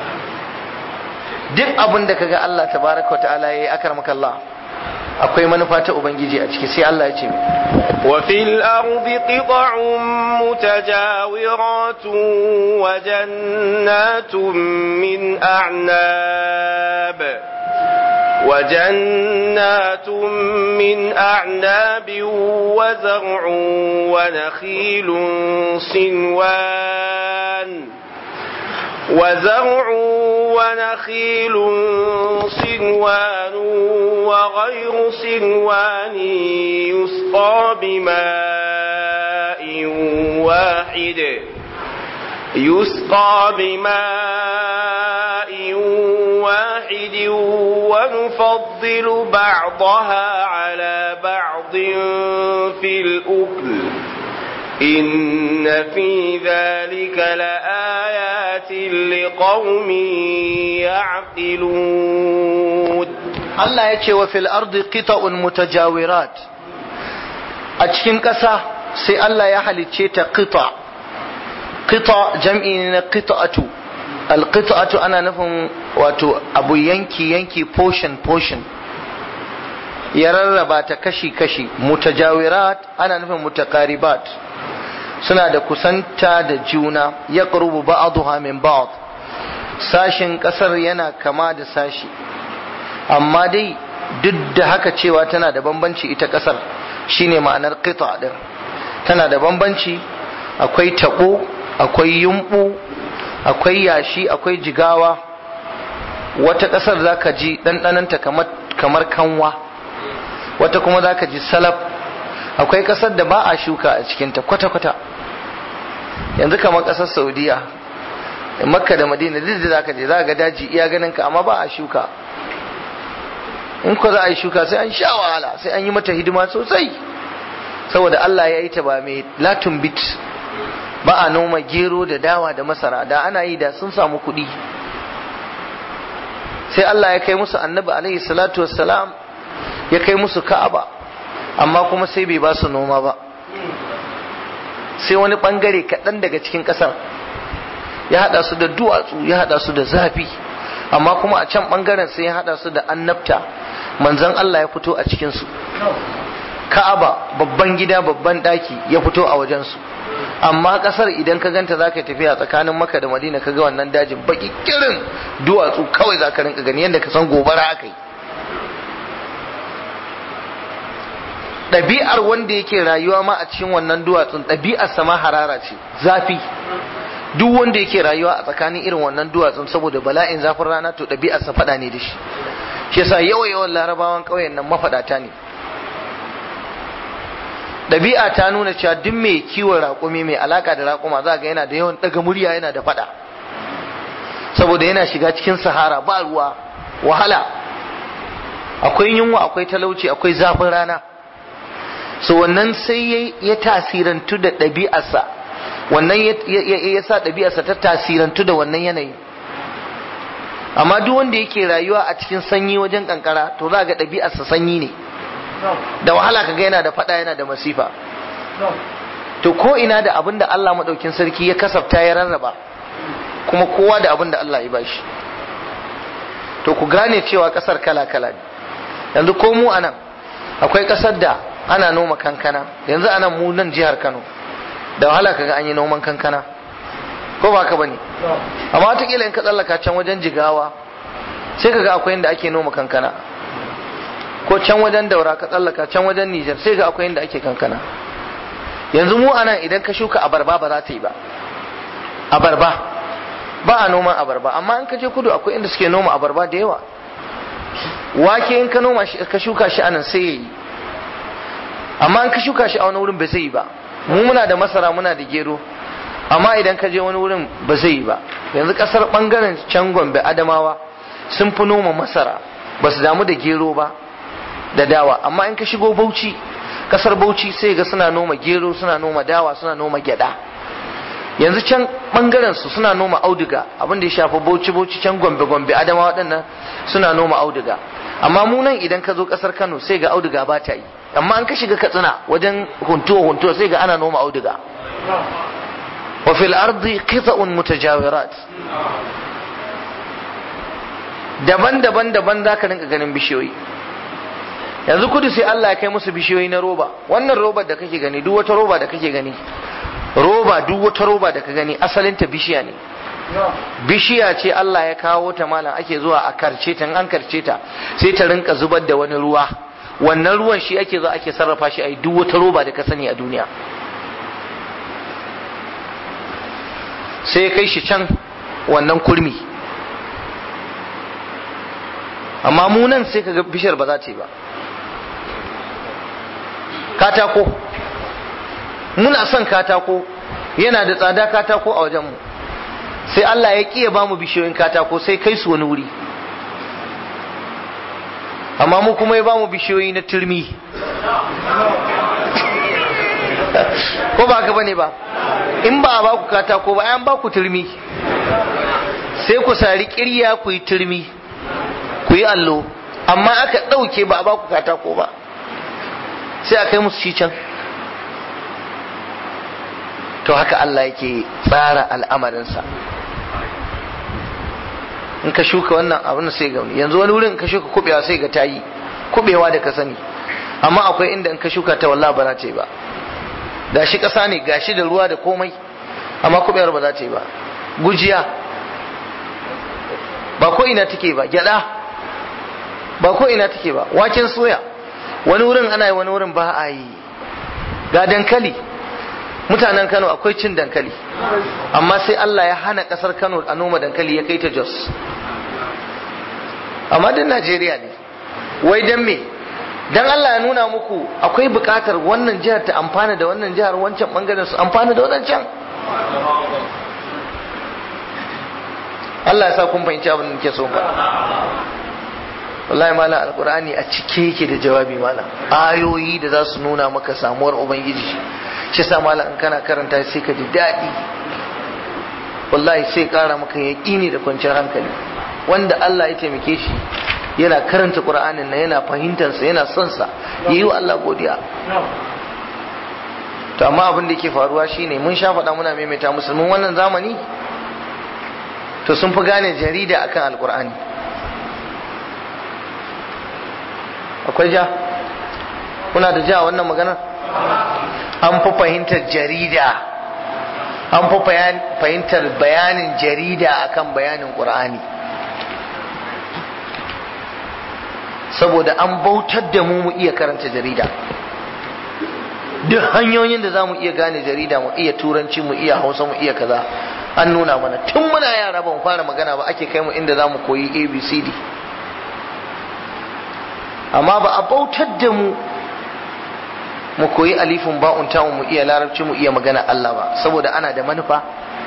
duk abin da kaga Allah tabaraka wa ta'ala yayi akramaka Allah akwai manufa ta ubangiji a ciki sai Allah ya ce wa fil ardi qita'un mutajawiratun wa jannatun min a'nab وجنات من أعناب وزرع ونخيل صنوان وزرع ونخيل صنوان وغير صنوان يسقى بماء واحد يسقى بماء واحد ونفضل بعضها على بعض في الأكل إن في ذلك لآيات لقوم يعقلون Allah ya ce wa fil ardi qita'un mutajawirat a cikin ƙasa sai Allah ya halicce ta qita qita jam'i ne na qita'atu al qita'atu ana nufin wato abu yanki yanki portion portion ya rarraba ta kashi kashi mutajawirat ana nufin mutakaribat suna da kusanta da juna ya ƙarubu ba'aduha min ba'd sashin ƙasar yana kama da sashi amma dai duk da haka cewa tana da bambanci ita ƙasar shine ma'anar qita din tana da bambanci akwai taɓo akwai yumɓu akwai yashi akwai jigawa wata ƙasar za ka ji ɗanɗananta kamar kanwa wata kuma za ka ji salaf akwai ƙasar da ba a shuka a cikinta kwata-kwata yanzu kamar ƙasar saudiya makka da madina duk da za ka je za ga daji iya ganin ka amma ba a shuka in ko za a yi shuka sai an sha wahala sai an yi mata hidima sosai saboda Allah ya yi ta ba mai latin bit ba a noma gero da dawa da masara da ana yi da sun samu kuɗi sai Allah ya kai musu annabi alaihi salatu wassalam ya kai musu ka'aba amma kuma sai bai ba su noma ba sai wani bangare kaɗan daga cikin ƙasar ya haɗa su da duwatsu ya haɗa su da zafi amma kuma a can bangaren sai ya haɗa su da annabta manzon Allah ya fito a cikinsu ka'aba babban gida babban ɗaki ya fito a wajensu amma ƙasar idan ka ganta za ka tafiya tsakanin maka da madina ka ga wannan dajin baki kirin duwatsu kawai za ka rinka gani yadda ka san gobara aka yi ɗabi'ar wanda yake rayuwa ma a cikin wannan duwatsun ɗabi'ar sama harara ce zafi duk wanda yake rayuwa a tsakanin irin wannan duwatsun saboda bala'in zafin rana to ɗabi'ar sa faɗa ne da shi shi yasa yawa yawan larabawan ƙauyen nan mafaɗata ne ɗabi'a ta nuna cewa duk mai kiwon raƙumi mai alaka da raƙuma za ga yana da yawan ɗaga murya yana da faɗa saboda yana shiga cikin sahara ba ruwa wahala akwai yunwa akwai talauci akwai zafin rana so wannan sai ya tasirantu da ɗabi'arsa wannan ya sa ɗabi'arsa ta tasirantu da wannan yanayi amma duk wanda yake rayuwa a cikin sanyi wajen kankara to za ga ɗabi'arsa sanyi ne da wahala kaga yana da faɗa yana da masifa to ko ina da abin da Allah maɗaukin sarki ya kasafta ya rarraba kuma kowa da abin da Allah ya bashi to ku gane cewa ƙasar kala-kala ne yanzu ko mu anan akwai ƙasar da ana noma kankana yanzu anan mu nan jihar Kano da wahala kaga an yi noman kankana ko ba ka bane amma wataƙila in ka tsallaka can wajen jigawa sai kaga akwai inda ake noma kankana ko can wajen daura ka tsallaka can wajen Nijar sai ga akwai inda ake kankana yanzu mu anan idan ka shuka abarba ba za ta yi ba abarba ba a noman abarba amma in ka je kudu akwai inda suke noma abarba da yawa wake in ka noma shi ka shuka shi anan sai yayi amma in ka shuka shi a wani wurin ba zai yi ba mu muna da masara muna da gero amma idan ka je wani wurin ba zai yi ba yanzu kasar bangaren can gombe adamawa sun fi noma masara ba su damu da gero ba da dawa amma in ka shigo bauchi kasar bauchi sai ga suna noma gero suna noma dawa suna noma gyada yanzu can bangaren su suna noma auduga abin da ya shafi bauchi bauchi can gombe gombe adamawa waɗannan suna noma auduga amma mu nan idan ka zo kasar kano sai ga auduga ba ta yi amma an ka shiga katsina wajen huntuwa huntuwa sai ga ana noma auduga wa fil ardi qita'un mutajawirat daban-daban daban za ka rinka ganin bishiyoyi yanzu kudu sai Allah ya kai musu bishiyoyi na roba wannan roba da kake gani duk wata roba da kake gani roba duk wata roba da ka gani asalinta bishiya ne bishiya ce Allah ya kawo ta malam ake zuwa a karce ta an karce ta sai ta rinka zubar da wani ruwa wannan ruwan shi ake zuwa ake sarrafa shi a yi duk wata roba da ka sani a duniya sai ya kai shi can wannan kurmi amma mu nan sai kaga bishiyar ba za ta yi ba katako muna son katako yana da tsada katako a wajenmu sai Allah ya ƙiya ba mu bishiyoyin katako sai kai su wani wuri amma mu kuma ya ba mu bishiyoyi na turmi ko ba haka bane ba in ba a ba ku katako ba an ba ku turmi sai ku sari kirya ku yi turmi ku yi allo amma aka ɗauke ba a ba ku katako ba sai a kai musu shi can to haka Allah yake tsara al'amarinsa in ka shuka wannan abin sai ga yanzu wani wurin ka shuka kubewa sai ga tayi kubewa da ka sani amma akwai inda in ka shuka ta wallahi ba za ta yi ba gashi ƙasa ne gashi da ruwa da komai amma kubewar ba za ta yi ba gujiya ba ko ina take ba gyada ba ko ina take ba waken soya wani wurin ana yi wani wurin ba a yi ga dankali mutanen Kano akwai cin dankali amma sai Allah ya hana kasar Kano a noma dankali ya kai ta Jos amma din Najeriya ne wai dan me dan Allah ya nuna muku akwai bukatar wannan jihar ta amfana da wannan jihar wancan bangaren su amfana da wancan Allah ya sa kun fahimci abin da nake so ba wallahi malam alqur'ani a cike yake da jawabi malam ayoyi da za su nuna maka samuwar ubangiji shi sa malam in kana karanta sai ka ji daɗi wallahi sai ƙara maka yaƙini da kwanciyar hankali wanda Allah ya taimake shi yana karanta qur'anin nan yana fahimtar sa yana son sa yayi wa Allah godiya to amma abin da yake faruwa shine mun sha faɗa muna maimaita musulmin wannan zamani to sun fi gane jarida akan alqur'ani akwai ja kuna da ja wannan magana an fi fahimtar jarida an fi fahimtar bayanin jarida akan bayanin ƙur'ani saboda an bautar da mu mu iya karanta jarida duk hanyoyin da za mu iya gane jarida mu iya turanci mu iya hausa mu iya kaza an nuna mana tun muna yara ba mu fara magana ba ake kai mu inda za mu koyi abcd amma ba a bautar da mu mu koyi alifin ba'un ta mu iya larabci mu iya magana Allah ba saboda ana da manufa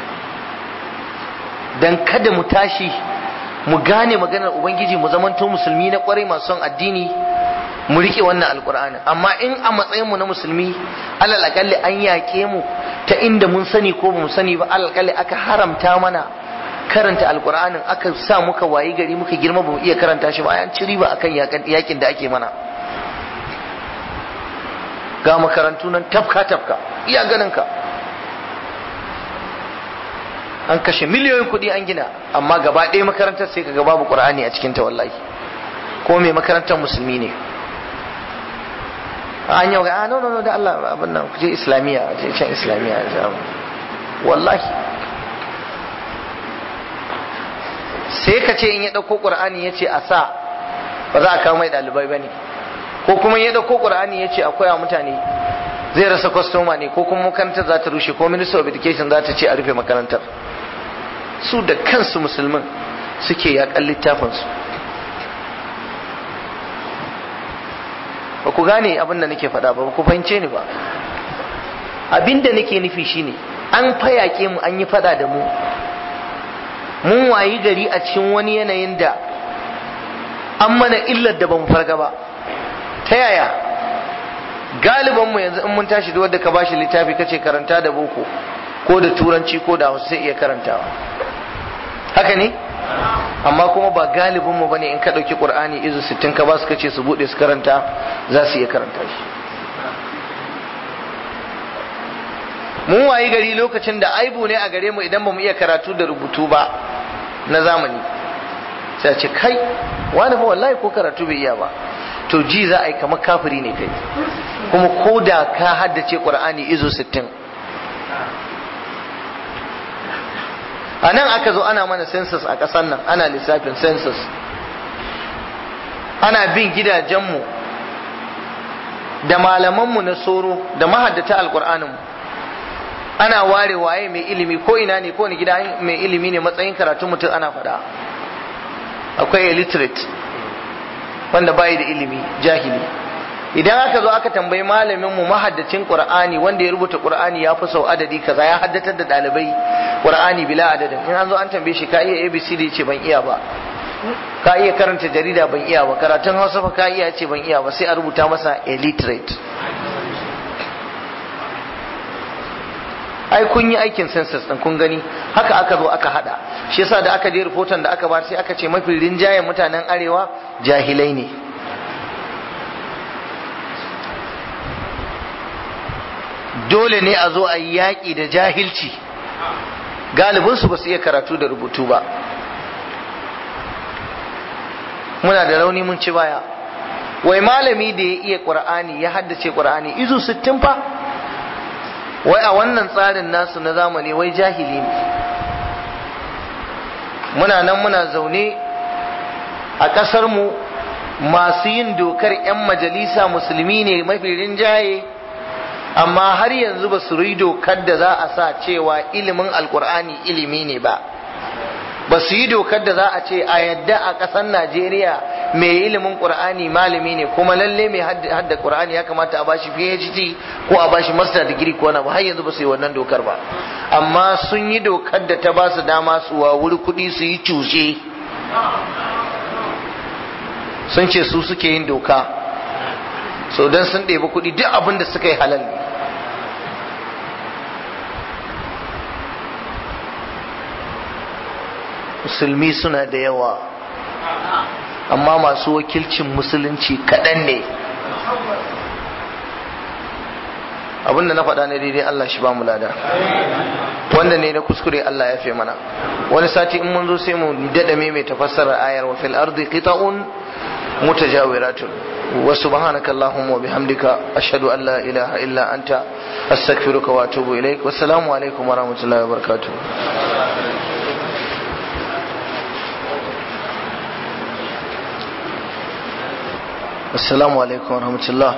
dan kada mu tashi mu gane maganar ubangiji mu zamanto musulmi na kwarai masu son addini mu rike wannan alkur'ani amma in a matsayin mu na musulmi alal akalli an yaƙe mu ta inda mun sani ko ba mu sani ba alal akalli aka haramta mana karanta alkur'anin aka sa muka wayi gari muka girma ba mu iya karanta shi ba an ci riba akan yakin da ake mana ga makarantu nan tafka tafka iya ganin ka an kashe miliyoyin kuɗi an gina amma gaba ɗaya makarantar sai kaga babu qur'ani a cikin ta wallahi ko mai makarantar musulmi ne an yau ga no no no da Allah abin nan je islamiya je can islamiya wallahi sai ka ce in ya ɗauko ƙur'ani ya ce a sa ba za a kawo mai ɗalibai ba ne ko kuma ya ɗauko ƙur'ani ya ce akwai a mutane zai rasa kwastoma ne ko kuma makarantar za ta rushe ko minister of education za ta ce a rufe makarantar su da kansu musulmin suke yaƙan littafinsu ba ku gane abin da nake faɗa ba ba ku fahimce ni ba abin da nake nufi shine an fayaƙe mu an yi faɗa da mu mun wayi gari a cikin wani yanayin da an mana illar da ban farga ba ta yaya galiban mu yanzu in mun tashi da wanda ka bashi littafi kace karanta da boko ko da turanci ko da hausa sai iya karantawa haka ne amma kuma ba galibin mu bane in ka dauki qur'ani izu 60 ka ba su kace su bude su karanta za su iya karanta shi mun wayi gari lokacin da aibu ne a gare mu idan ba mu iya karatu da rubutu ba na zamani sai a ce kai wani fa wallahi ko karatu bai iya ba to ji za a yi kamar kafiri ne kai kuma ko da ka haddace qur'ani izo 60 a nan aka zo ana mana census a ƙasar nan ana lissafin census ana bin gidajenmu da malamanmu na soro da mahaddata alƙur'aninmu ana ware waye mai ilimi ko ina ne ko ni gida mai ilimi ne matsayin karatun mutum ana faɗa akwai illiterate wanda bayi da ilimi jahili idan aka zo aka tambayi malamin mu mahaddacin qur'ani wanda ya rubuta qur'ani ya fi sau adadi kaza ya haddatar da dalibai qur'ani bila adadin in an zo an tambaye shi ka iya abcd yace ban iya ba ka iya karanta jarida ban iya ba karatun hausa fa ka iya ce ban iya ba sai a rubuta masa illiterate ai kun yi aikin census din kun gani haka aka zo aka hada shi yasa da aka je rahoton da aka bar sai aka ce mafi rinjayen mutanen arewa jahilai ne dole ne a zo a yi yaƙi da jahilci galibinsu ba su iya karatu da rubutu ba muna da rauni mun ci baya wai malami da ya iya ƙur'ani ya haddace ƙur'ani izu sittin fa wai a wannan tsarin nasu na zamani wai jahili ne muna nan muna zaune a ƙasarmu masu yin dokar 'yan majalisa musulmi ne mafi rinjaye amma har yanzu ba su yi dokar da za a sa cewa ilimin alkur'ani ilimi ne ba ba su yi dokar da za a ce a yadda a ƙasar najeriya mai ilimin ƙur'ani malami ne kuma lalle mai hadda ƙur'ani ya kamata a bashi phd ko a bashi master degree ko na ba har yanzu ba su yi wannan dokar ba amma sun yi dokar da ta ba su dama su wa wuri kuɗi su yi cushe sun ce su suke yin doka so don sun ɗebi kuɗi duk abin da suka yi halal ne musulmi suna da yawa amma masu wakilcin musulunci kaɗan ne abinda na faɗa ne daidai Allah shi ba mu lada wanda ne na kuskure Allah ya fi mana wani sati in mun zo sai mu daɗa mai tafassarar ayar wa fil ardi qita'un mutajawiratun wa subhanaka allahumma wa bihamdika ashhadu an la ilaha illa anta astaghfiruka wa atubu ilaik wassalamu alaikum wa rahmatullahi wa barakatuh assalamu alaikum wa rahmatullah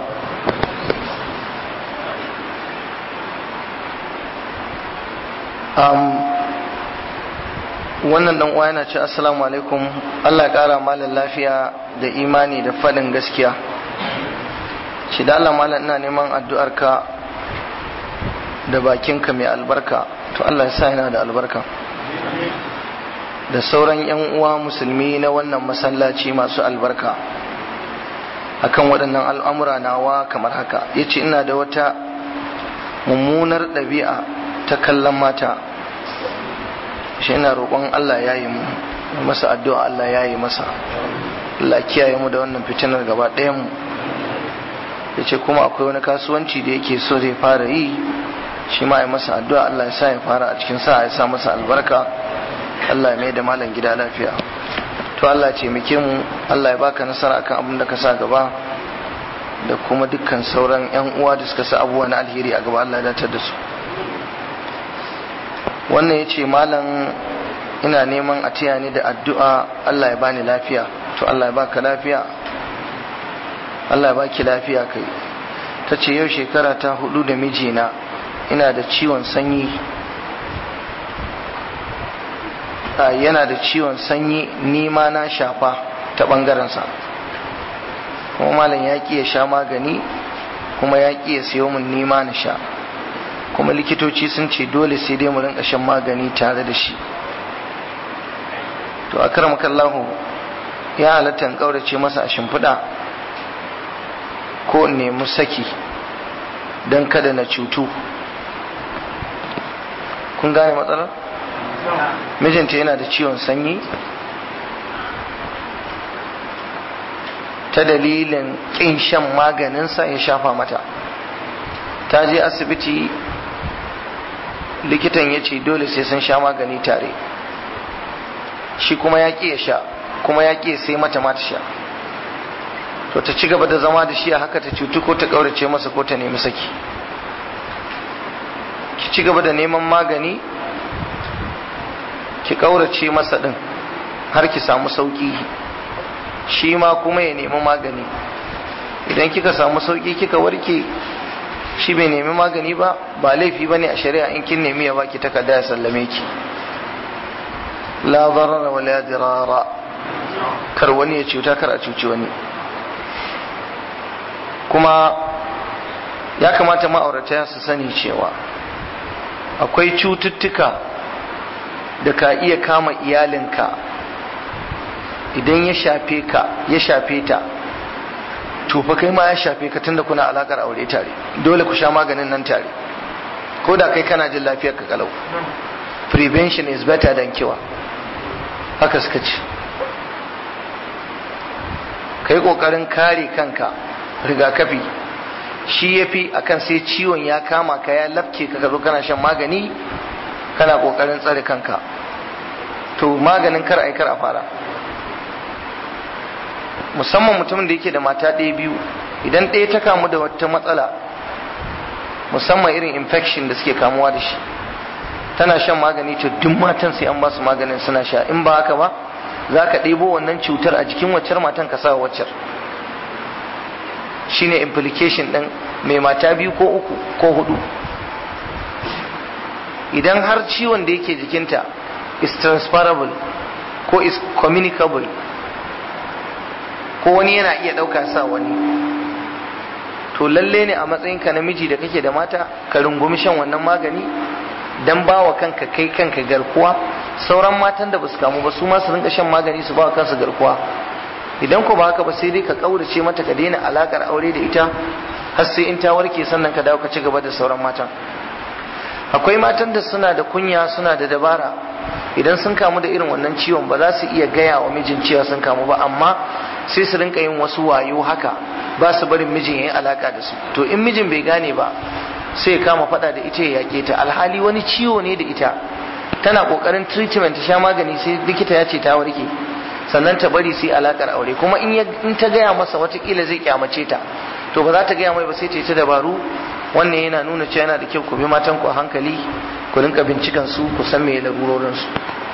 um, wannan dan uwa yana ce assalamu alaikum Allah ya kara malam lafiya da imani da faɗin gaskiya shi da Allah malam ina neman addu'arka da bakinka mai albarka to Allah ya sa yana da albarka da sauran yan uwa musulmi na wannan masallaci masu albarka akan waɗannan al'amura nawa kamar haka yace ina da wata mummunar ɗabi'a ta kallon mata shi ina roƙon Allah ya yi mu masa addu'a Allah ya yi masa Allah kiyaye mu da wannan fitinar gaba ɗayan mu ya ce kuma akwai wani kasuwanci da yake so zai fara yi shi ma ya masa addu'a Allah ya sa ya fara a cikin sa ya sa masa albarka Allah ya mai da malam gida lafiya to Allah ce muke mu Allah ya baka nasara akan abin da ka sa gaba da kuma dukkan sauran yan uwa da suka sa abubuwa na alheri a gaba Allah ya datar da su wannan ya ce malam ina neman a tiya ni da addu'a Allah ya bani lafiya to Allah ya baka lafiya Allah ya baki lafiya kai ta ce yau shekara ta hudu da mijina ina da ciwon sanyi yana da ciwon sanyi nima na shafa ta ɓangarensa kuma malam ya ƙi ya sha magani kuma ya ƙi ya siyo min nima na sha kuma likitoci sun ce dole sai dai mu rinka shan magani tare da shi to akramakallahu ya halatta in kaurace masa a shimfiɗa ko in nemi saki don kada na cutu kun gane matsalar mijinta yana da ciwon sanyi ta dalilin ƙin shan maganinsa ya shafa mata ta je asibiti likitan ya ce dole sai sun sha magani tare shi kuma ya ƙi ya sha kuma ya ƙi sai mata mata sha to ta ci gaba da zama da shi a haka ta cutu ko ta ƙaurace masa ko ta nemi saki ki ci gaba da neman magani ki ƙaurace masa ɗin har ki samu sauƙi shi ma kuma ya nemi magani idan kika samu sauƙi kika warke shi bai nemi magani ba ba laifi ba ne a shari'a in kin nemi ya baki takarda ya sallame ki la darara wa la dirara kar wani ya cuta kar a cuci wani kuma ya kamata ma'aurata su sani cewa akwai cututtuka da ka iya kama iyalinka idan ya shafe ka ya shafe ta to fa kai ma ya shafe ka tunda kuna alakar aure tare dole ku sha maganin nan tare ko da kai kana jin lafiyar ka kalau prevention is better than cure haka suka ce kai kokarin kare kanka rigakafi shi ya fi akan sai ciwon ya kama ka ya lafke ka zo kana shan magani kana kokarin tsare kanka to maganin kar ai kar a fara musamman mutumin da yake da mata ɗaya biyu idan ɗaya ta kamu da wata matsala musamman irin infection da suke kamuwa da shi tana shan magani to duk matan sai an ba su maganin suna sha in ba haka ba za ka ɗebo wannan cutar a jikin waccar matan ka sa waccar shine implication ɗin mai mata biyu ko uku ko hudu idan har ciwon da yake jikinta is transferable ko is communicable ko wani yana iya ɗauka sa wani to lalle ne a matsayinka namiji da kake da mata ka rungumi shan wannan magani dan ba wa kanka kai kanka garkuwa sauran matan da basu kamu ba su ma su rinka shan magani su ba wa kansu garkuwa idan ko ba haka ba sai dai ka kaurace mata ka daina alakar aure da ita har sai in ta warke sannan ka dawo ka ci gaba da sauran matan akwai matan da suna da kunya suna da dabara idan sun kamu da irin wannan ciwon ba za su iya gaya wa mijin cewa sun kamu ba amma sai su rinka yin wasu wayo haka ba su barin mijin ya yi alaka da su to in mijin bai gane ba sai ya kama fada da ita ya yake ta alhali wani ciwo ne da ita tana kokarin treatment ta sha magani sai likita ya ce ta warke sannan ta bari sai alakar aure kuma in ta gaya masa watakila zai kyamace ta to ba za ta gaya mai ba sai ta yi ta dabaru wannan yana nuna cewa yana da kyau ku bi matan ku a hankali ku rinka bincikan su ku san me larurorin su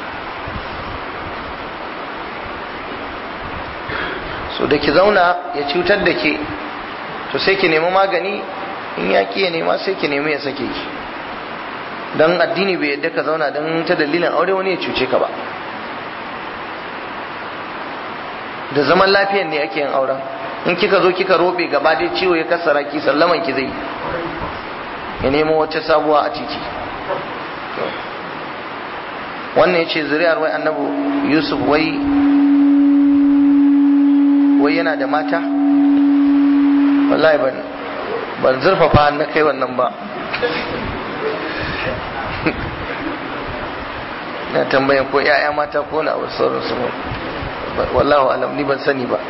so da ki zauna ya cutar da ke to sai ki nemi magani in ya ki ya nema sai ki nemi ya sake ki dan addini bai yadda ka zauna dan ta dalilin aure wani ya cuce ka ba da zaman lafiyan ne ake yin auren in kika zo kika robe gaba dai ciwo ya kasara ki sallaman ki zai ya nemo wata sabuwa a titi wannan ya ce zuri'ar wai annabu yusuf wai wai yana da mata wallahi ban ban zurfafa na kai wannan ba na tambayan ko 'ya'ya mata ko na abu sauransu wallahu alam ni ban sani ba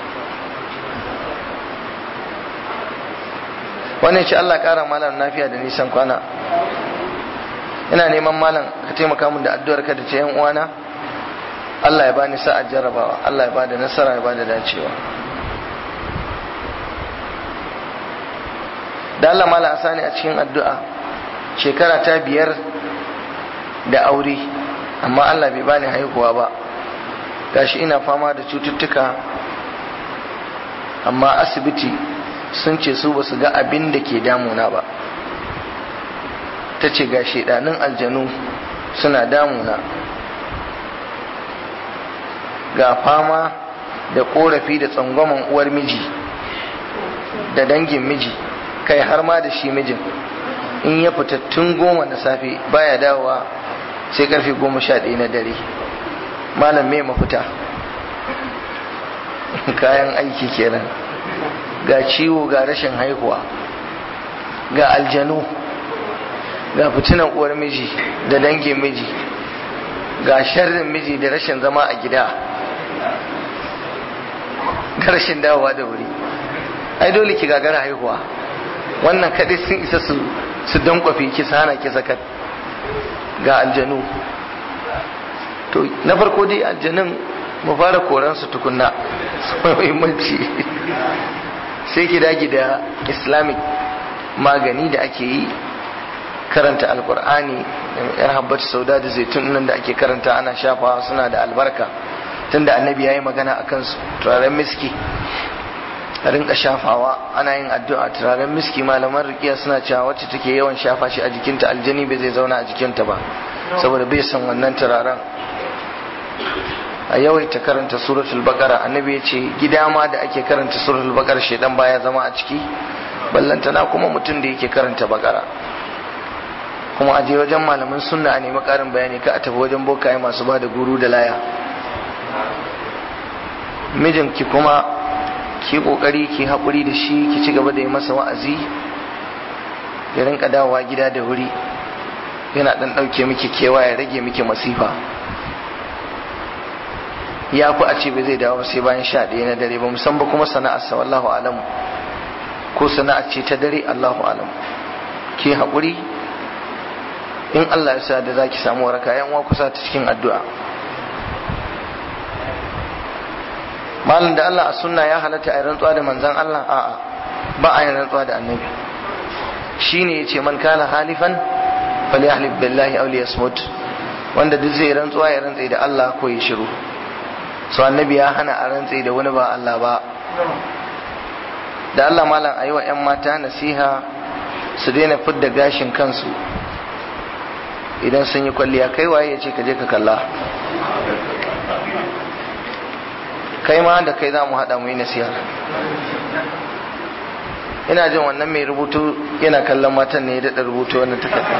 wannan ce Allah ƙara malam lafiya da nisan kwana ina neman malam ka taimaka min da addu'ar ka da ta yan uwana Allah ya bani sa'a jarrabawa Allah ya bada nasara ya bada dacewa da Allah malam asani a cikin addu'a shekara ta biyar da aure amma Allah bai bani haihuwa ba gashi ina fama da cututtuka amma asibiti sun ce su ba su ga abin da ke damuna ba ta ce ga shaidanin aljanu suna damuna ga fama da korafi da tsangwaman uwar miji da dangin miji kai har ma da shi mijin in ya fita tun goma na safe baya dawowa sai karfe goma sha ɗaya na dare malam me mafita kayan aiki kenan ga ciwo ga rashin haihuwa ga aljanu ga fitinan uwar miji da dangin miji ga sharrin miji da rashin zama a gida ga rashin dawowa da wuri ai dole ki gagara haihuwa wannan kadai sun isa su su dankwafe ki hana ki sakat ga aljanu to na farko dai aljanun mu fara koran su tukunna su muhimmanci sai ki dage da islamic magani da ake yi karanta alkur'ani yar habbatu sauda da zaitun nan da ake karanta ana shafawa suna da albarka tunda annabi ya yi magana a kansu turaren miski a rinka shafawa ana yin addu'a turaren miski malaman rikiya suna cewa wacce take yawan shafa shi a jikinta aljani bai zai zauna a jikinta ba saboda bai san wannan turaren a yawaita karanta suratul baqara annabi ya ce gida ma da ake karanta suratul baqara shedan baya zama a ciki ballantana kuma mutum da yake karanta baqara kuma aje wajen malaman sunna a nemi karin bayani ka a tafi wajen bokaye masu ba da guru da laya mijinki kuma ki kokari ki haƙuri da shi ki ci gaba da yi masa wa'azi ya rinka dawowa gida da wuri yana dan ɗauke miki kewa ya rage miki masifa ya fi a ce bai zai dawo sai bayan sha ɗaya na dare ba musamman kuma sana'arsa wallahu alam ko sana'ar ce ta dare allahu alam ki haƙuri in allah ya sa da za ki samu waraka yan uwa kusa ta cikin addu'a malam da allah a sunna ya halatta a yi rantsuwa da manzan allah a'a ba a yin rantsuwa da annabi shine ya ce man kana halifan falyahlib billahi aw liyasmut wanda duk zai rantsuwa ya rantsa da allah ko ya shiru so annabi ya hana a rantse da wani ba Allah ba da Allah malam a yi wa 'yan mata nasiha su daina fidda gashin kansu idan sun yi kwalliya kai waye ya ce ka je ka kalla kai ma da kai za mu haɗa mu yi nasiha ina jin wannan mai rubutu yana kallon matan ne ya daɗa rubutu wannan takarda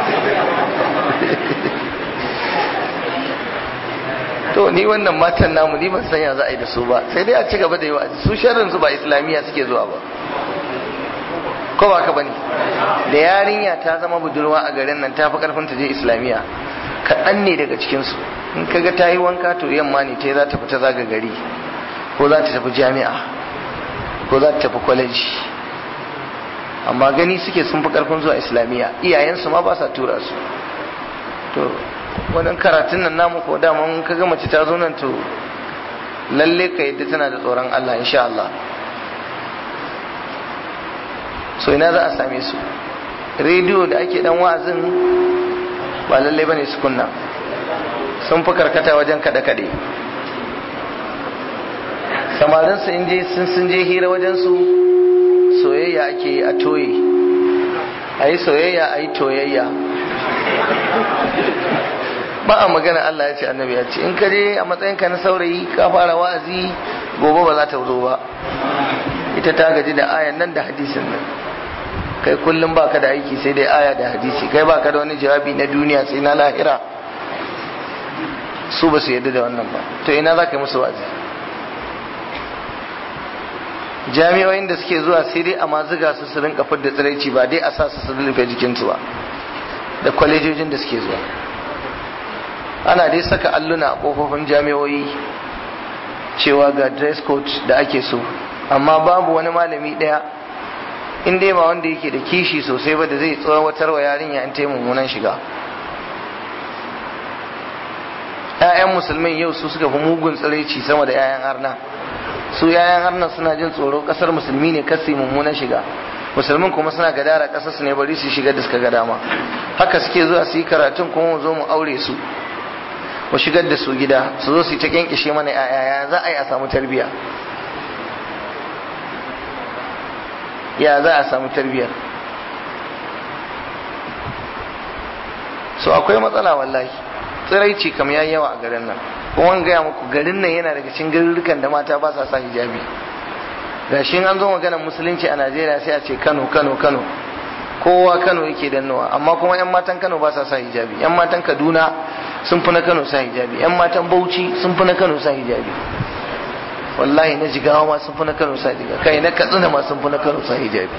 to ni wannan matan namu ni ban sanya za a yi da su ba sai dai a ci gaba da yi wa'azi su sharrin su ba islamiyya suke zuwa ba ko ba ka bane da yarinya ta zama budurwa a garin nan ta fi karfin ta je islamiyya kaɗan ne daga cikin su in kaga ta yi wanka to yamma ne ta za ta fita zaga gari ko za ta tafi jami'a ko za ta tafi kwaleji amma gani suke sun fi karfin zuwa islamiyya iyayensu ma ba sa tura su to wannan karatun nan namu ko dama in ka ga mace ta zo nan to lalle ka yadda tana da tsoron Allah insha Allah so ina za a same su rediyo da ake dan wa'azin ba lalle bane su kunna sun fi karkata wajen kada kade samarin su in je sun sun je hira wajen su soyayya ake yi a toye a yi soyayya a yi toyayya ba a magana Allah ya ce annabi ya ce in ka je a matsayin ka na saurayi ka fara wa'azi gobe ba za ta zo ba ita ta gaji da ayan nan da hadisin nan kai kullum baka da aiki sai dai aya da hadisi kai baka da wani jawabi na duniya sai na lahira su ba su yadda da wannan ba to ina za ka yi musu wazi jami'o'in da suke zuwa sai dai a maziga su su rinka fidda tsiraici ba dai a sa su su rufe jikinsu ba da kwalejojin da suke zuwa ana dai saka alluna a kofofin jami'o'i cewa ga dress code da ake so amma babu wani malami daya in dai ba wanda yake da kishi sosai ba da zai tsawatar wa yarinya in ta yi mummunan shiga ‘ya'yan musulmin yau su suka fi mugun tsiraici sama da ‘ya'yan arna su ‘ya'yan arna suna jin tsoro kasar musulmi ne kasi mummunan shiga musulmin kuma suna gadara kasar su ne bari su shiga da suka ga dama haka suke zuwa su yi karatun kuma mu zo mu aure su mu shigar da su gida su zo su yi ta kyankishe mana ‘ya'ya za a yi a samu tarbiyya ya za a samu tarbiyyar so akwai matsala wallahi tsiraici kam ya yawa a garin nan kuma gaya muku garin nan yana daga cikin garurrukan da mata ba sa sa hijabi ga shi an zo maganar musulunci a najeriya sai a ce kano kano kano kowa kano yake dannowa amma kuma yan matan kano ba sa sa hijabi yan matan kaduna sun fi na kano sa hijabi yan matan bauchi sun fi na kano sa hijabi wallahi na jigawa ma sun fi na kano sa hijabi kai na katsina ma sun fi na kano sa hijabi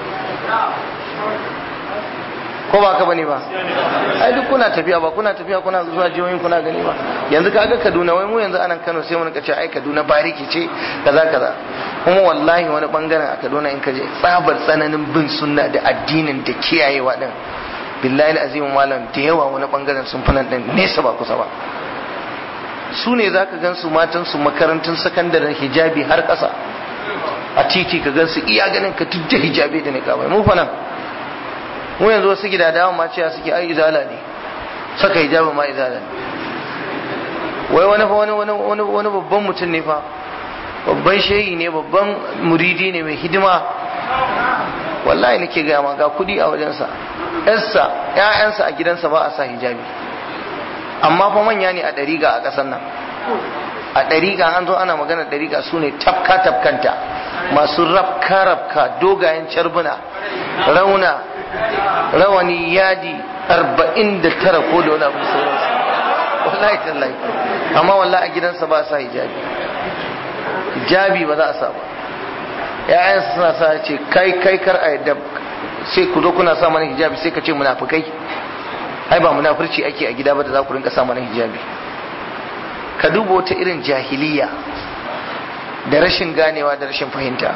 ko ba ka bane ba ai duk kuna tafiya ba kuna tafiya kuna zuwa jihohin kuna gani ba yanzu kaga Kaduna wai mu yanzu anan Kano sai mun ka ce ai Kaduna bariki ce kaza kaza kuma wallahi wani bangaren a Kaduna in ka je tsabar tsananin bin sunna da addinin da kiyayewa din billahi azim malam da yawa wani bangaren sun fi nan din nesa ba kusa ba su ne za ka gan su matan su makarantun sakandaren hijabi har ƙasa a titi ka gan su iya ganin ka tujje hijabi da niqabai mu fa nan mu yanzu wasu gidadawan ma cewa suke ai izala ne saka hijabi ma izala ne wai wani fa wani wani wani babban mutum ne fa babban shehi ne babban muridi ne mai hidima wallahi nake gaya ma ga kudi a wajensa yarsa ƴaƴansa a gidansa ba a sa hijabi amma fa manya ne a ɗariga a ƙasar nan a ɗariga an zo ana magana ɗariga su ne tafka tafkanta masu rafka rafka dogayen carbuna rauna rawani yadi arba'in da tara ko da wani abu sauransu wallahi tallahi amma wallahi a gidansa ba sa hijabi hijabi ba za a sa ba ya'yansa suna sa ce kai kai kar a yadda sai ku zo kuna sa mana hijabi sai ka ce munafukai ai ba munafurci ake a gida ba da za ku rinka sa mana hijabi ka duba wata irin jahiliya da rashin ganewa da rashin fahimta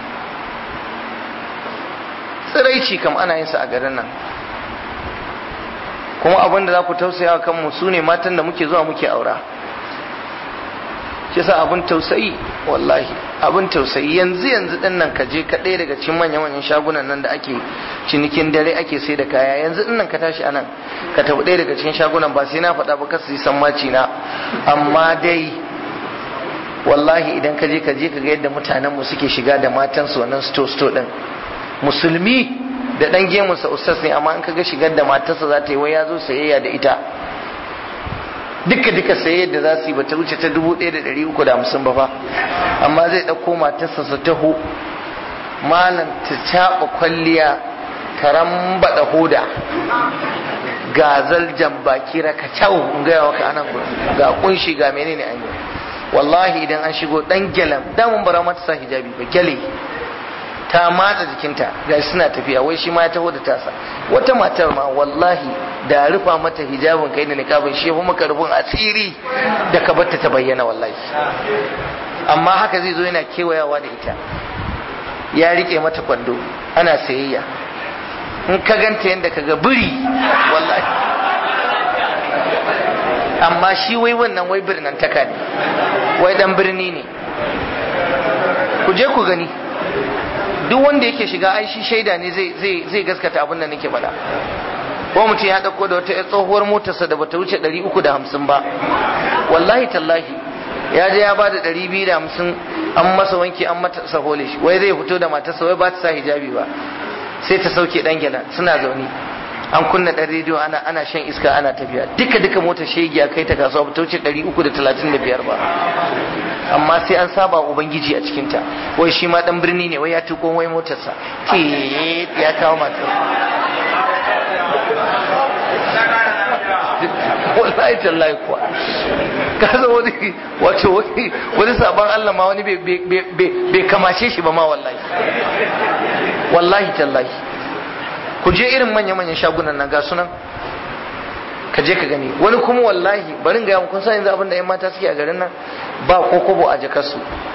tsiraici kam ana yin sa a garin nan kuma abin da za ku tausaya kanmu su ne matan da muke zuwa muke aura shi sa abin tausayi wallahi abin tausayi yanzu yanzu din nan ka je ka ɗaya daga cikin manyan manyan shagunan nan da ake cinikin dare ake sai da kaya yanzu din nan ka tashi anan ka tafi ɗaya daga cikin shagunan ba sai na faɗa ba kasu yi sammaci na amma dai wallahi idan ka je ka je ka ga yadda mutanen mu suke shiga da matansu wannan sto sto din musulmi da dan gemunsa ustaz ne amma in ka ga shigar da matarsa za ta yi wai ya zo sayayya da ita duka duka sayayya da za su yi bata wuce ta dubu ɗaya da ɗari uku da hamsin ba fa amma zai ɗauko matarsa su taho malam ta caɓa kwalliya ta rambaɗa hoda gazal jambaki raka kyau in gaya maka anan ga kunshi ga menene an yi wallahi idan an shigo dan gyalam damun bara mata sa hijabi ba gyale ta matsa jikinta ga suna tafiya wai shi ma ya taho da tasa wata matar ma wallahi da rufa mata hijabin kai da niqabin shi kuma maka rufin asiri da ka batta ta bayyana wallahi amma haka zai zo yana kewayawa da ita ya rike mata kwando ana sayayya in ka ganta yadda ka ga biri wallahi amma shi wai wannan wai birnin taka ne wai dan birni ne ku je ku gani duk wanda yake shiga ai shi shaida ne zai gaskata abin da nake faɗa ko mutum ya ɗauko da wata tsohuwar motarsa da bata wuce 350 ba wallahi tallahi ya je ya bada 250 an masa wanki an mata sahole shi wai zai fito da matarsa wai ba ta sa hijabi ba sai ta sauke dan gyala suna zaune an kunna ɗan rediyo ana ana shan iska ana tafiya duka duka motar shegiya kai ta kasuwa ba ta wuce 335 ba amma sai an saba ubangiji a cikinta wai shi ma dan birni ne wai ya tuko wai motarsa ke ya kawo matar wallahi tallahi kuwa kaza wani wato wani wani sabon Allah ma wani bai kamace shi ba ma wallahi wallahi tallahi ku je irin manya-manyan shagunan nan ga sunan ka je ka gani wani kuma wallahi barin ga kun san yanzu abin da 'yan mata suke a garin nan ba ko kobo a jakarsu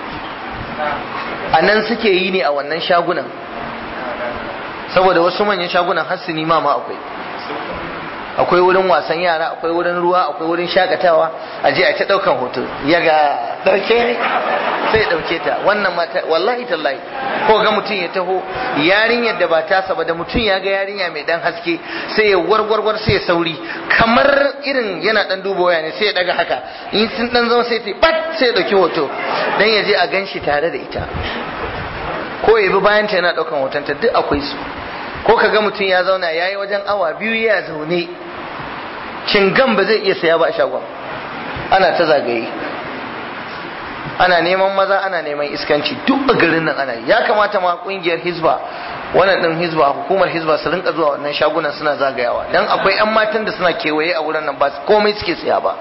a nan suke yi ne a wannan shagunan saboda wasu manyan shagunan har sinima ma akwai akwai wurin wasan yara akwai wurin ruwa akwai wurin shakatawa a je a ta daukan hoto ya ga dauke ne sai ya dauke ta wannan mata wallahi tallahi ko ga mutum ya taho yarinyar da ba tasa ba da mutum ya ga yarinya mai dan haske sai ya warwarwar sai ya sauri kamar irin yana dan duba waya ne sai ya daga haka in sun dan zama sai ta bat sai ya dauki hoto dan ya je a ganshi tare da ita ko ya bi bayan ta yana daukan hotonta duk akwai su ko ka ga mutum ya zauna ya yi wajen awa biyu ya zaune cingan ba zai iya saya ba a shagon ana ta zagaye ana neman maza ana neman iskanci duk a garin nan ana yi ya kamata ma kungiyar hizba wannan din hizba hukumar hizba su rinka zuwa wannan shagunan suna zagayawa dan akwai yan matan da suna kewaye a wurin nan ba komai suke saya ba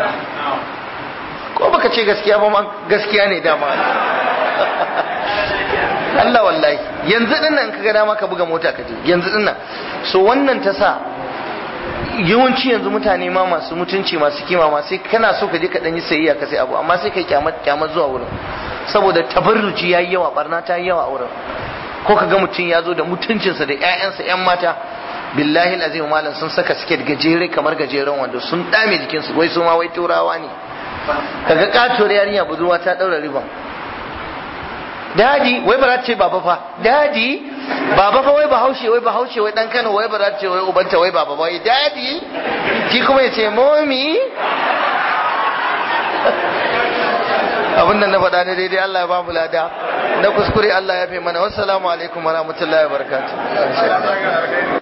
ko baka ce gaskiya ba ma gaskiya ne dama Allah wallahi yanzu din nan kaga dama ka buga mota ka je yanzu din nan so wannan ta sa yawanci yanzu mutane ma masu mutunci masu kima ma sai kana so ka je ka dan yi sayayya ka sai abu amma sai kai kyamar kyamar zuwa wurin saboda tabarruji yayi yawa barna ta yi yawa a wurin ko ka ga mutum ya zo da mutuncinsa da ƴaƴansa ƴan mata billahi azim malam sun saka siket gajere kamar gajeren wando sun dame jikinsu wai su ma wai turawa ne kaga katuwar yarinya budurwa ta daura riban dadi wai ba za ta ce baba fa dadi baba fa wai bahaushe wai bahaushe wai dan Kano wai ba za ta ce wai ubanta wai baba wai dadi ki kuma ya ce momi abin da na faɗa ne daidai Allah ya ba mu lada na kuskure Allah ya fi mana wassalamu alaikum wa rahmatullahi wa barakatuh